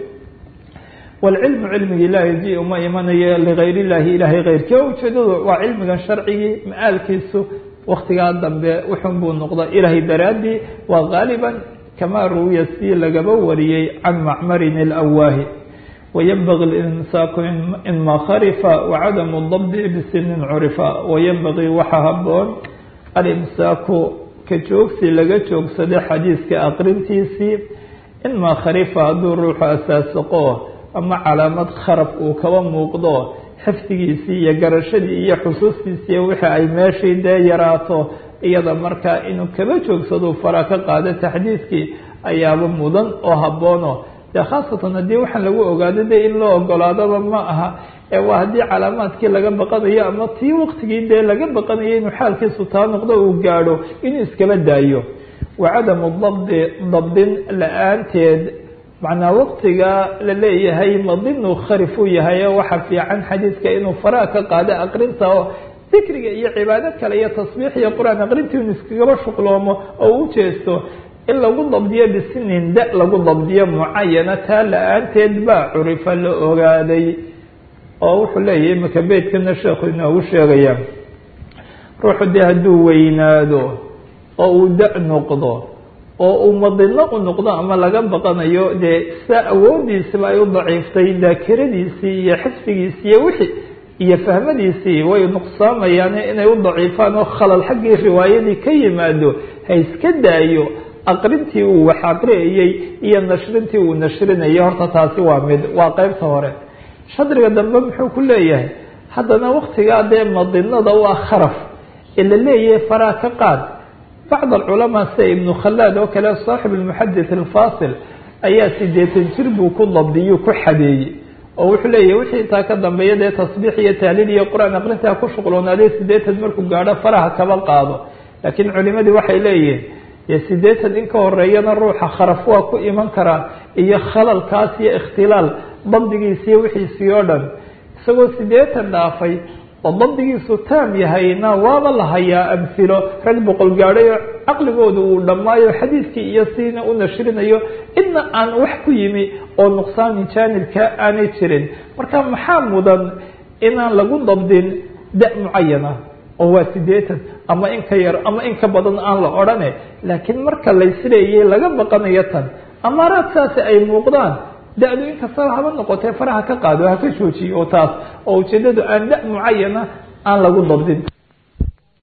wlcilmu cilmigii laa yaji uma imanayo ligayr illahi ilahay keyrkii o ujeedadu waa cilmigan sharcigii ma-aalkiisu waktigaa dambe wuxun buu noqda ilahay daraadii waa gaaliban kamaa ruwiya si lagaba wariyey can macmarin اlawaahi waynbagi اlinsaaku inma kharifa wacadamu dabdi bisinin curifa waynbagii waxaa haboon alimsaaku ka joogsi laga joogsado xadiiska aqrintiisii inmaa kharifa hadduu ruuxu asaasaqo ama calaamad kharaf uu kaba muuqdo xifdigiisii iyo garashadii iyo xusuustiisii wixii ay meeshii dee yaraato iyada markaa inuu kaba joogsado fara ka qaado taxdiidkii ayaaba mudan oo haboono dee khaasatan haddii waxaan lagu ogaado dee in loo ogolaadaba ma aha ee waa haddii calaamaadkii laga baqanayo ama tii waktigii dee laga baqanayo inuu xaalkiisu taa noqdo uu gaadho inuu iskaba daayo wacadamu dabdi dabdin la-aanteed macnaa waktiga la leeyahay madinu kharif uu yahay oo waxa fiican xadiidka inuu faraha ka qaado aqrinta oo dikriga iyo cibaado kale iyo tasbiix iyo qur-aan aqrintii inu iskagaba shuqloomo oo u jeesto in lagu dabdiyo bisinin da lagu dabdiyo mucayana taa la-aanteed baa curifa la ogaaday oo wuxuu leeyahay imika beytkana sheekhu inoogu sheegaya ruuxu dee hadduu weynaado oo uu da noqdo oo uu madino u noqdo ama laga baqanayo dee sidaa awoodiisiba ay u daciiftay daakiradiisii iyo xifdigiisii iyo wixii iyo fahmadiisii way nuqsaamayaan inay u daciifaan oo khalal xaggii riwaayadii ka yimaado ha iska daayo aqrintii uu wax aqriyayey iyo nashrintii uu nashrinayo horta taasi waa mid waa qeybta hore shadriga dambe muxuu ku leeyahay haddana waktigaa dee madinada u ah kharaf ee la leeyahay faraa ka qaad bacd alculamaa sida ibnu khalaad oo kale saaxib almuxadith alfasil ayaa sideetan jir buu ku dabdiyu ku xadeeyey oo wuxuu leeyahy wixii intaa ka dambeeya dee tasbiix iyo tahliil iyo qur-aan aqrintaa ku shuqloonaaday sideetan markuu gaadho faraha kaba qaado laakiin culimadii waxay leeyihiin dee sideetan in ka horeeyana ruuxa kharaf waa ku iman karaa iyo khalalkaas iyo ikhtilaal dabdigiisi iyo wixiisii oo dhan isagoo sideetan dhaafay oo dabdigiisu taam yahayna waaba la hayaa amhilo rag boqol gaadhay oo caqligooda uu dhammaayo xadiidkii iyo siina u nashrinayo idna aan wax ku yimi oo nuqsaanin jaanibka aanay jirin marka maxaa mudan inaan lagu dabdin da mucayana oo waa sideetan ama in ka yar ama in ka badan aan la odhane laakiin marka laysleeyay laga baqanayo tan amaaraad saasi ay muuqdaan da-du inkastaba haba noqotee faraha ka qaado haka joojiyo oo taas oo ujeedadu aan da mucayana aan lagu dabdin